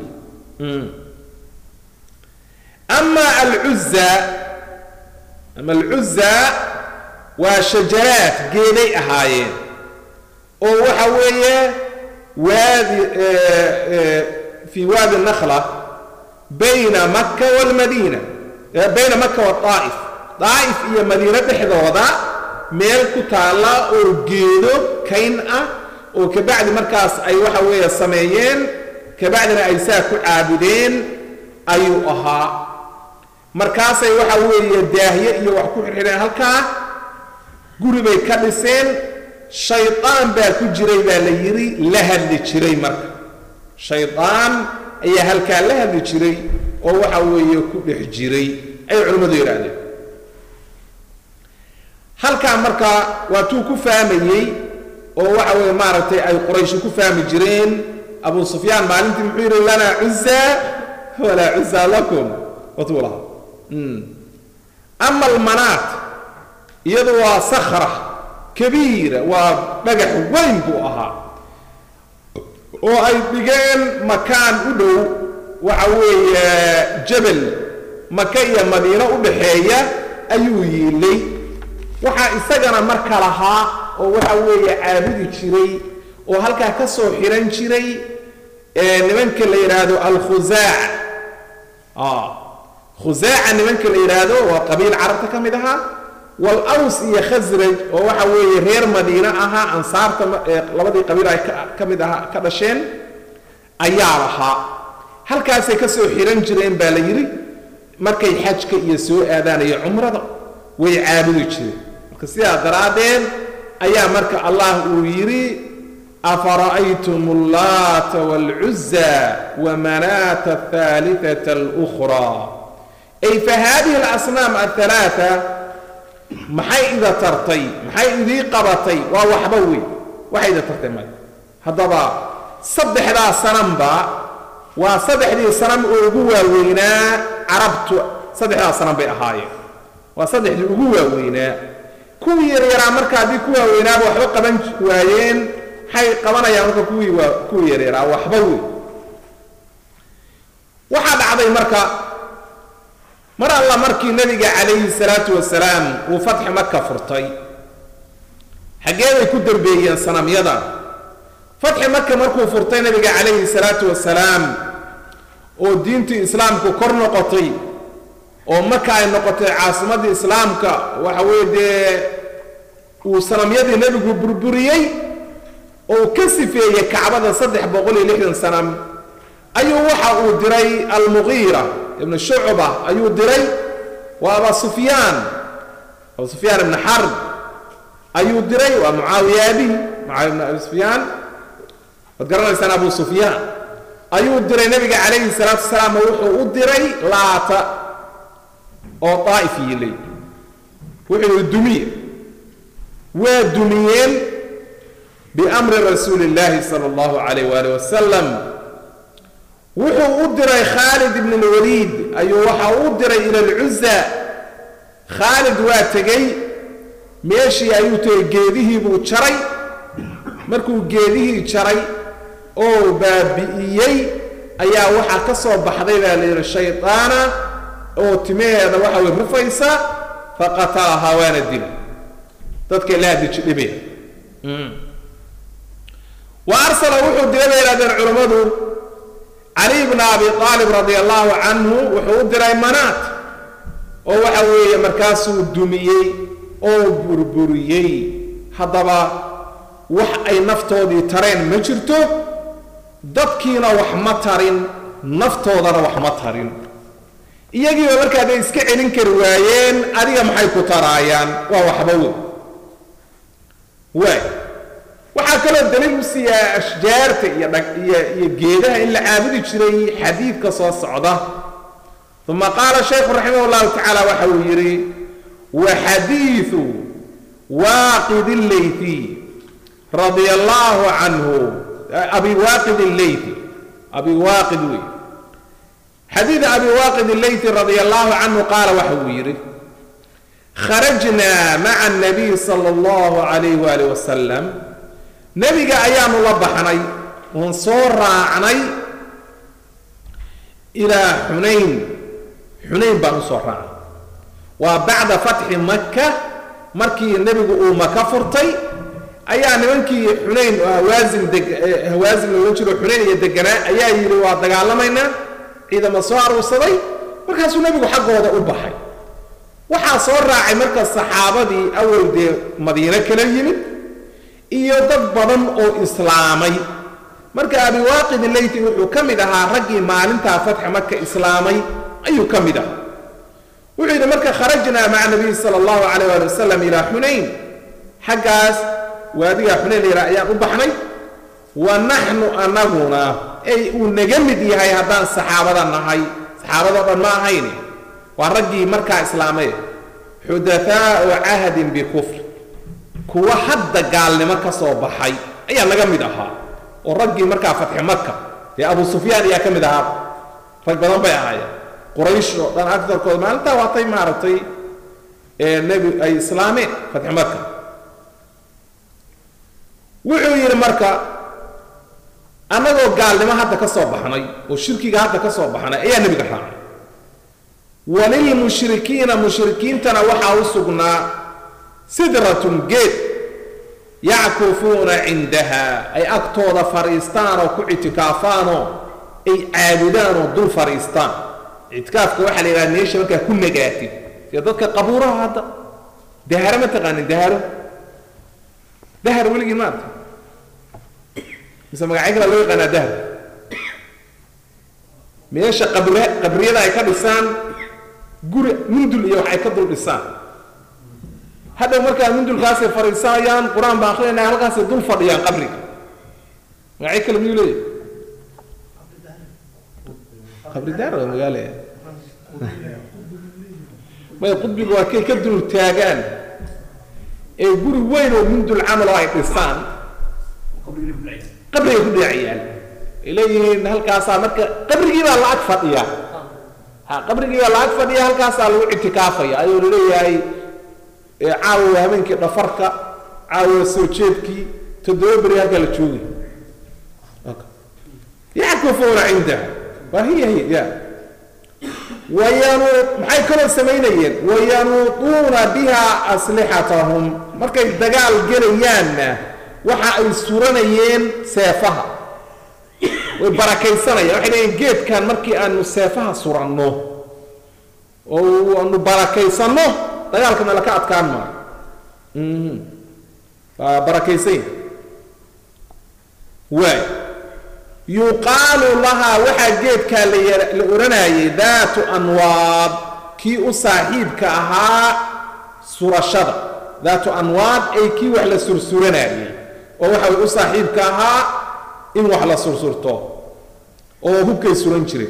ama alcuzza ama alcuzza waa shajaraad geeday ahaayeen oo waxa weeye waadi fii waadi nakhla bayna maka walmadiina bayna maka waaa'if daa'if iyo madiine dhexdooda meel ku taalla oo geedo kayn ah oo kabacdi markaas ay waxa weeye sameeyeen kabacdina ay saa ku caabudeen ayuu ahaa markaasay waxa weeye daahye iyo wax ku xirxidheen halkaa guri bay ka dhiseen shaydaan baa ku jiray baa la yidhi la hadli jiray marka shaydaan ayaa halkaa la hadli jiray oo waxa weeye ku dhex jiray ay culimmadu yidhaahdeen halkaa markaa waa tuu ku fahmayey oo waxa weeye maaragtay ay qurayshi ku fahmi jireen abu sufyaan maalintii muxuu yidhi lanaa cuza walaa cuza lakum watuu lahaa ama almanaat iyadu waa sakhra kabiira waa dhagax weyn buu ahaa oo ay dhigeen makaan u dhow waxa weeye jabal maka iyo madiino u dhaxeeya ayuu yiilay waxaa isagana marka lahaa oo waxa weeye caabudi jiray oo halkaa ka soo xihan jiray nimanka la yidhaahdo alkhusaac khusaaca nimanka la yidhaahdo waa qabiil carabta ka mid ahaa walaws iyo khasraj oo waxa weeye reer madiine ahaa ansaarta labadii qabiil ay ka mid ahaa ka dhasheen ayaa lahaa halkaasay ka soo xihan jireen baa la yidhi markay xajka iyo soo aadaan iyo cumrada way caabudi jireen marka sidaa daraaddeed ayaa marka allah uu yidhi afara'aytum allaata waalcuza wamanaata ahaaliata alukhraa ay fa haadihi alasnaam athalaata maxay ida tartay maxay idii qabatay waa waxba wey waxay ida tartay male haddaba saddexdaa sanamba waa saddexdii sanam oo ugu waaweynaa carabtu saddexdaa sanam bay ahaayeen waa saddexdii ugu waaweynaa kuwii yaryaraa marka haddii ku waaweynaaba waxba qaban waayeen maxay qabanayaan marka kuwii waa kuwii yaryaraa waxba wey waxaa dhacday marka mar alla markii nebiga calayhi salaatu wasalaam uu fatxi maka furtay xaggeeday ku dambeeyeen sanamyada fatxi maka markuu furtay nebiga calayhi salaatu wasalaam oo diintii islaamku kor noqotay oo maka ay noqotay caasimaddii islaamka waxa weeye dee uu sanamyadii nebigu burburiyey oo ka sifeeyey kacbada saddex boqol iyo lixdan sanam ayuu waxa uu diray almuqiira ibnu shucba ayuu diray waa aba sufyaan abu sufyaan ibni xarb ayuu diray waa mucaawiya abihi mucaawiya ibn abi sufyaan waad garanaysaan abu sufyaan ayuu diray nebiga calayhi salaatu wasalaam wuxuu u diray laata oo daa'if yilay wuxuu yihi dumiye waa dumiyeen biamri rasuuli illaahi sala allahu calayh waali wasalam wuxuu u diray khaalid ibn lwaliid ayuu waxa u diray ila alcuza khaalid waa tegey meeshii ayuu tegey geedihii buu jaray markuu geedihii jaray oo baabi'iyey ayaa waxaa ka soo baxday baa la yidhi shaydaana oo timaheeda waxa way rufaysa faqatalahaa waana dila dadkay la hadiji dhibeen wa arsala wuxuu diray bay yidhahdeen culammadu cali bna abi aalib radia allahu canhu wuxuu u diray manaat oo waxa weeye markaasuu dumiyey oo burburiyey haddaba wax ay naftoodii tareen ma jirto dadkiina wax ma tarin naftoodana wax ma tarin iyagiiba marka hadday iska celin kari waayeen adiga maxay ku taraayaan waa waxba wey waay waxaa kaloo daliil u siiyaa ashjaarta iyo dhag iyo iyo geedaha in la caabudi jiray xadiidka soo socda uma qaala shaykhu raximah llahu tacaala waxa uu yidhi wa xadiidu waaqid lleyti radia allahu canhu abi waaqid lleyti abi waaqid wey xadiid abi waaqid lleyti radia allahu canhu qaala waxa uu yidhi kharajnaa maca الnabiy salى اllahu alayh waalih wasalam nebiga ayaanu la baxnay oon soo raacnay ilaa xunayn xunayn baan usoo raacnay waa bacda fatxi maka markii nebigu uu maka furtay ayaa nimankii xunayn oo hawaasin deg hawaasin loolan jiro xunayn iyo deganaa ayaa yidhi waa dagaalamaynaa ciidama soo aruursaday markaasuu nebigu xaggooda u baxay waxaa soo raacay marka saxaabadii awal dee madiino kala yimid iyo dad badan oo islaamay marka abiwaaqid leyti wuxuu ka mid ahaa raggii maalintaa fatxa maka islaamay ayuu ka mid ahaa wuxuu yidhi marka kharajnaa maca nabiy sala allahu calayh waali wasalam ilaa xunayn xaggaas waadigaa xunayn la yidhaha ayaan u baxnay wa naxnu anaguna ey uu naga mid yahay haddaan saxaabada nahay saxaabadoo dhan ma ahayne waa raggii markaa islaamay xudathaau cahdin bikufr kuwa hadda gaalnimo ka soo baxay ayaa naga mid ahaa oo raggii markaa fatxi maka dee abu sufyaan ayaa ka mid ahaa rag badan bay ahaayeen quraysh oo dhan agtarkooda maalintaa waatay maaragtay nebi ay islaameen fatxi maka wuxuu yidhi marka annagoo gaalnimo hadda ka soo baxnay oo shirkiga hadda ka soo baxnay ayaa nebiga raacay walilmushrikiina mushrikiintana waxaa u sugnaa sidratun geed yackufuuna cindaha ay agtooda fadhiistaan oo ku ictikaafaanoo ay caabudaan oo dul fadhiistaan ictikaafka waxaa la yidhaha meesha markaa ku nagaatid sida dadka qabuuraha hadda daharo ma taqaanin daharo dahar weligii maarta mise magacyo kala loo yaqaanaa dahar meesha qabri qabriyada ay ka dhisaan guri mundul iyo wax ay ka dul dhisaan hadhow markaa mundulkaasay fadhiisanayaan qur-aan baan akrinayna halkaasay dul fadhiyaan qabriga magacyo kale miyuu leeyahy qabri daar waa magaale may qudbiga waa kay ka dul taagaan ee guri weyn oo mundul camal oo ay dhisaan qabrigay ku dheecayaan ay leeyihiin halkaasaa marka qabrigii baa la ag fadhiya ha qabrigii baa la ag fadhiya halkaasaa lagu ictikaafaya ayuu laleeyahay caawa habeenkii dhafarka caawa soo jeedkii toddoba beri halkaa la joogay yackufuuna cindaha waa hiya hiya ya wayanu maxay kaloo samaynayeen wayanuutuuna biha aslixatahum markay dagaal gelayaanna waxa ay suranayeen seefaha way barakaysanayaan waxay leeyiin geedkan markii aanu seefaha suranno oo aanu barakaysanno dagaalkana laka adkaan maayo waa barakaysanya waay yuqaalu lahaa waxaa geedkaa la odhanayay daatu anwaad kii u saaxiibka ahaa surashada daatu anwaad ay kii wax la sursuranayay oo waxa u saaxiibka ahaa in wax la sursurto oo hubkay suran jireen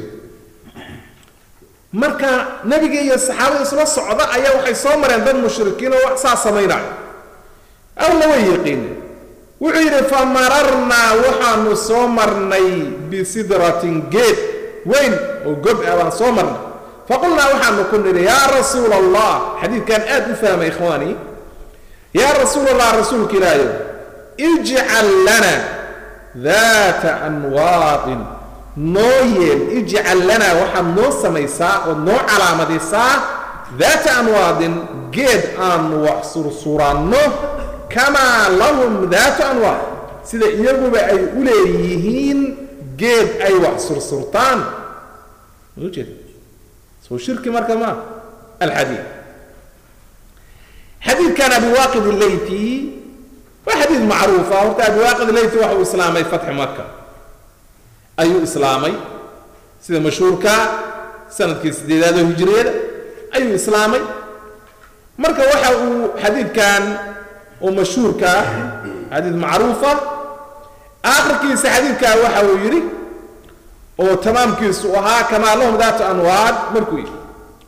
marka nebiga iyo saxaabada isla socda ayaa waxay soo mareen dad mushrikiin oo wax saa samaynaya alla way yaqiineen wuxuu yidhi fa mararnaa waxaanu soo marnay bisidratin geed weyn oo gob ah baan soo marnay faqulnaa waxaanu ku nidhi yaa rasuul allah xadiidkan aad u fahmay ikhwaani yaa rasuul allah rasuulka ilaahayo ijcal lana daata anwaadin noo yeel ijcal lanaa waxaad noo samaysaa ood noo calaamadaysaa daata anwaadin geed aanu wax sursuranno kamaa lahum daatu anwaad sida iyaguba ay u leeyihiin geed ay wax sursurtaan ujeed soo shirki marka ma alxadiid xadiidkan abiwaaqid ileyti waa xadiid macruufa horta abiwaaqid ileyti waxa uu islaamay fatxi maka ayuu islaamay sida mashhuurka sanadkii sideedaad oo hijriyada ayuu islaamay marka waxa uu xadiidkan oo mashhuurka ah xadiid macruufa aakhirkiisa xadiidkaa waxa uu yidhi oo tamaamkiisu ahaa kamaa lahum daatu anwaad markuu yidhi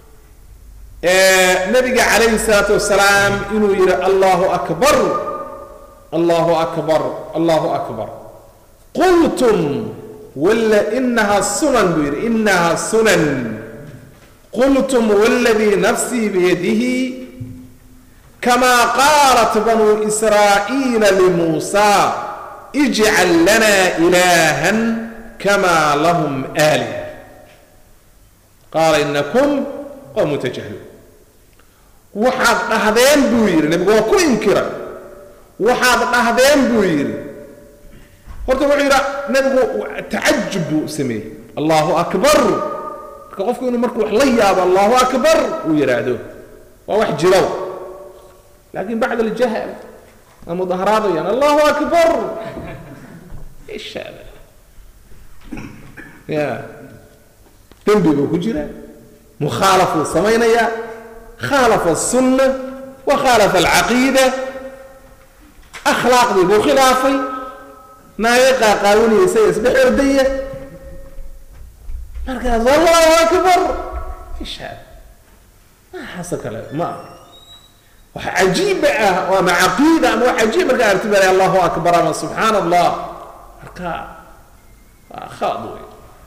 nabiga calayhi salaatu wasalaam inuu yidhi allahu akbar allahu akbar allahu akbar qultum wala inaha sunan buu yidhi inaha sunan qultum waladii nafsii biyadihi كما قالت بنو إسرائيل لموسى اجعل لنا إلها كما لهم آلهة قال إنكم قوم تجهلون waxaad dhahdeen buu yidhi nebigu waa ku inkira waxaad dhahdeen buu yidhi horta wuxuu yidhi nebigu tacajub buu sameeyey allahu akbar marka qofku inuu markuu wax la yaabo allahu akbar uu yidhaahdo waa wax jirow لكن بعد الجهل المظاهرات يعني الله أكبر إيش هذا يا تنبي بكجرة مخالفة الصمينية خالف السنة وخالف العقيدة أخلاق ذي خلافي ما يقع قانوني سيسبح أردية markaas allahu akbar ishaad maxaasoo kale ma aha wax cajiiba ah oo ama caqiida ama wax cajiib marka arti baa allahu akbar ama subxaan allah marka waa khalad wey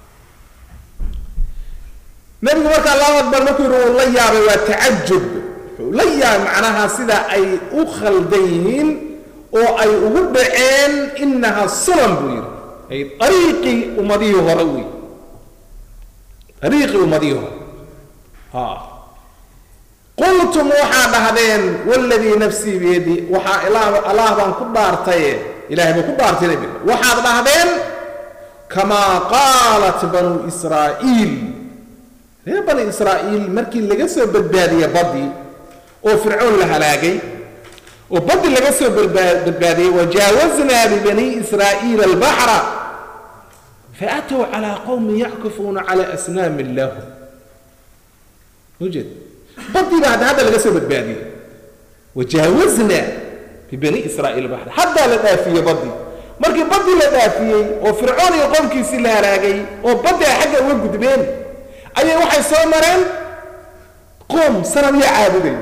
nebigu marka allahu akbar markuu yihi uu la yaabay waa tacajub wuxuu la yaabay macnaha sida ay u khaldan yihiin oo ay ugu dhaceen inaha sunan buu yidhi ay ariiqii ummadihii hore wey ariiqii ummadihii hore ha qultum waxaa dhahdeen waladii nafsii biyadi waxaa ilaah allah baan ku dhaartaye ilahay buu ku dhaartay nebiga waxaad dhahdeen kamaa qaalat banuu israa'iil reer bani israa'iil markii laga soo badbaadiyey badii oo fircoon la halaagay oo badi laga soo badbaadiyey wajaawaznaa bibani israa'iila albaxra faatow calaa qowmin yackufuuna cala asnaamin lahum ujeed badii baa hadda hadda laga soo badbaadiyey wajaawaznaa bibani israa'iil albaxra haddaa la dhaafiyey badii markii badii la dhaafiyey oo fircoon iyo qowmkiisii la halaagay oo baddi ay xagga uga gudbeen ayay waxay soo mareen qoom sanadya caabuday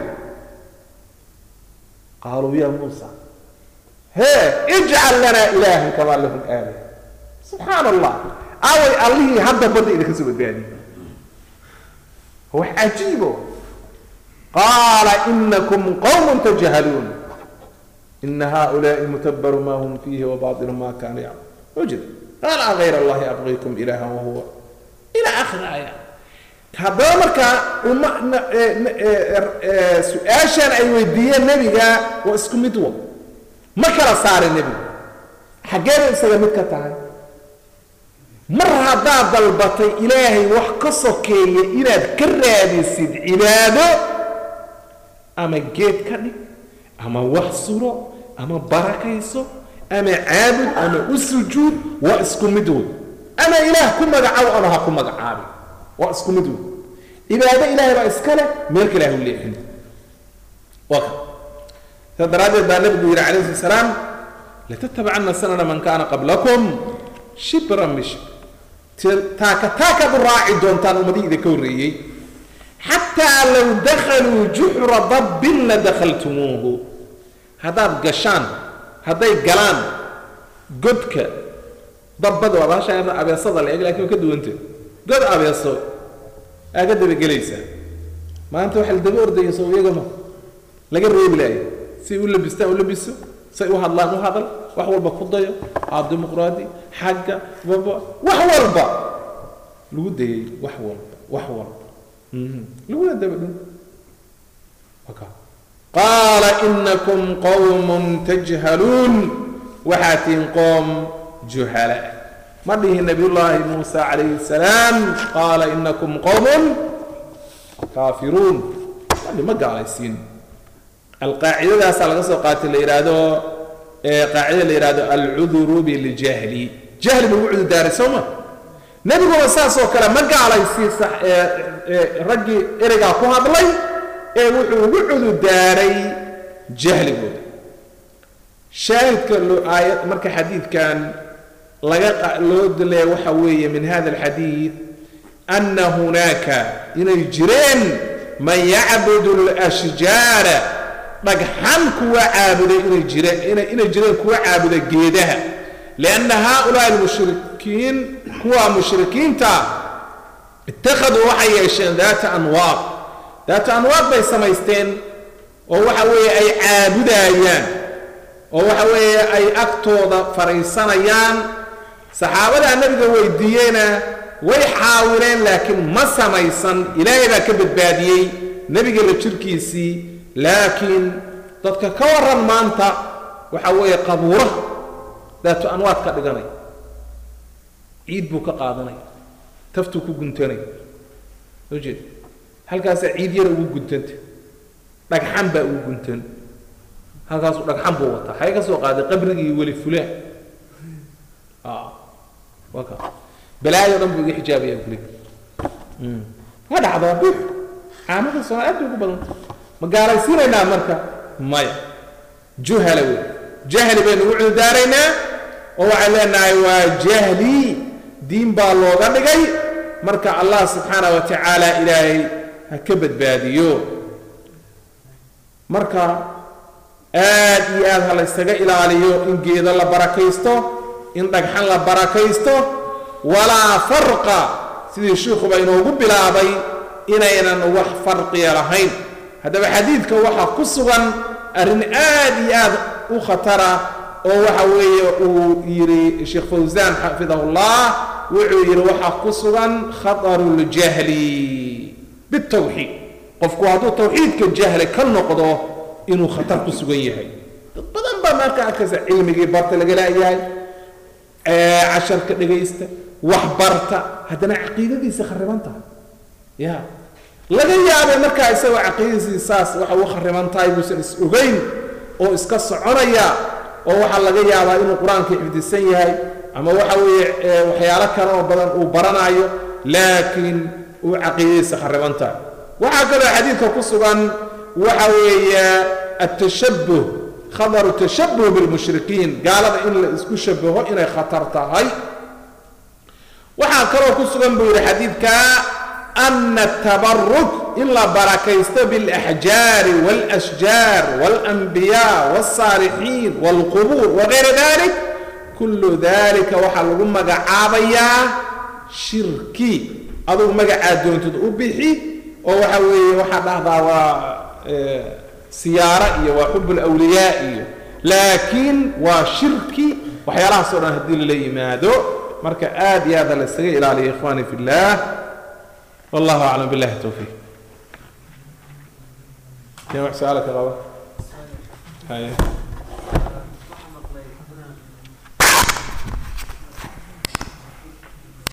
qaaluu ya muusa hee ijcal lanaa ilaahan kamaa lahum aalih subxaan allah aaway allihii hadda badda idinka soo badbaadiyey wax cajiibo qaala inakum qowmun tajhaluun ina haؤulaaءi mutabaru ma hum fiihi wabaطilu ma kaanuu yacmaluun ujid qaala agayr allahi abqiikum ilaha wahuwa ila akhir aaya haddaba markaa uma su-aashan ay weydiiyeen nebiga waa isku mid wa ma kala saarin nebigu xaggeeda isaga mid ka tahay mar haddaad dalbatay ilaahay wax ka sokeeya inaad ka raadisid cibaado ama geed ka dhig ama wax suro ama barakayso ama caabud ama u sujuud waa isku mid wey ama ilaah ku magacaabo ama ha ku magacaabi waa isku mid wey cibaado ilaahay baa iska leh meel kale ha u leexin waa ka saa daraaddeed baa nabigu yidhi calayhi slat salaam latatabacana sanana man kaana qablakum shibran bishibr taaka taakaad u raaci doontaan ummadihii idinka horreeyey xataa low dakhaluu juxra dabbin la dakhaltumuuhu haddaad gashaan hadday galaan godka dabbada waa baasha abeesada la eg lakin waa ka duwanta god abeeso aa ka dabagelaysaa maanta waxa la daba ordayayso iyagama laga reebi laayo say u labistaan u labiso say u hadlaan u hadal wax walba ku dayo aa dimuqraadi xagga baba wax walba lagu dayay wax walba wax walba laguna daba dhun qaala inakum qowmun tajhaluun waxaa tihin qoom juhala ma dhihi nabiyullaahi muusa calayhi salaam qaala inakum qowmun kaafiruun madi ma gaalaysiin alqaacidadaasaa laga soo qaatay la yidhaahdo qaacida la yidhahdo alcuduru biljahli jahli buu ugu cudurdaaray soo ma nebiguna saasoo kale ma gaalaysiin raggii ereygaa ku hadlay ee wuxuu ugu cudurdaaray jahligooda shaahidka loo aayad marka xadiidkan laga loo dileeya waxa weeye min hada alxadiid ana hunaaka inay jireen man yacbudu alashjaara dhagxan kuwa caabuday inay jireen inay jireen kuwa caabuda geedaha lianna haaulaai almushrikiin kuwa mushrikiinta ittakhaduu waxay yeesheen daata anwaaq daata anwaaq bay samaysteen oo waxa weeye ay caabudaayaan oo waxa weeye ay agtooda fadhiisanayaan saxaabadaa nebiga weydiiyeyna way xaawileen laakiin ma samaysan ilaahay baa ka badbaadiyey nebiga la jirkiisii laakiin dadka ka waran maanta waxa weeye qabuura daatu anwaad ka dhiganay ciid buu ka qaadanaya taftuu ku guntanaya soo jeed halkaasaa ciid yara ugu guntanta dhagxan baa ugu guntan halkaasuu dhagxan buu wataa xagee ka soo qaaday qabrigii weli fulaan waa ka balaayo dhan buu iga xijaabaya kulig waa dhacdaa bux caamada soo aad bay ugu badanta ma gaalaysiinaynaa marka maya juhala wey jahli baynu ugu cududaaraynaa oo waxaan leenahay waa jahli diin baa looga dhigay marka allah subxaana wa tacaala ilaahay ha ka badbaadiyo marka aad iyo aad ha laysaga ilaaliyo in geedo la barakaysto in dhagxan la barakaysto walaa farqa sidii shiikhuba inoogu bilaabay inaynan wax farqiya lahayn haddaba xadiidka waxaa ku sugan arrin aad iyo aad u khatara oo waxa weeye uu yidhi sheekh fawsaan xafidahullah wuxuu yidhi waxaa ku sugan khataru ljahli bitawxiid qofku hadduu tawxiidka jahli ka noqdo inuu khatar ku sugan yahay dad badan baa marka arkaysa cilmigii barta laga laayahay casharka dhegaysta wax barta haddana caqiidadiisa khariban tahay ya laga yaabay markaa isagoo caqiidadiisii saas waxa u khariban tahay buusan is ogeyn oo iska soconaya oo waxaa laga yaabaa inuu qur-aanka xifdisan yahay ama waxa weeye waxyaalo kale oo badan uu baranayo laakiin uu caqiidadiisa khariban tahay waxaa kaloo xadiidka ku sugan waxa weeye atashabuh khadaru tashabuh bilmushrikiin gaalada in la isku shabaho inay khatar tahay waxaa kaloo ku sugan buu yidhi xadiidka ana atabaruk in la barakaysto biاlaxjaari wاlashjaar wاlanbiyaa wاlsaalixiin wاlqubuur wagayra dalik kullu dalika waxaa lagu magacaabayaa shirki adugu magacaa doontid u bixi oo waxa weeye waxaa dhahdaa waa siyaaro iyo waa xub lwliyaa iyo laakiin waa shirki waxyaalahaas o dhan haddii lala yimaado marka aad iyo aada la isaga ilaaliya ikhwani fi اllah wallahu aclam billahi towfiiq كان واحد سألك غلط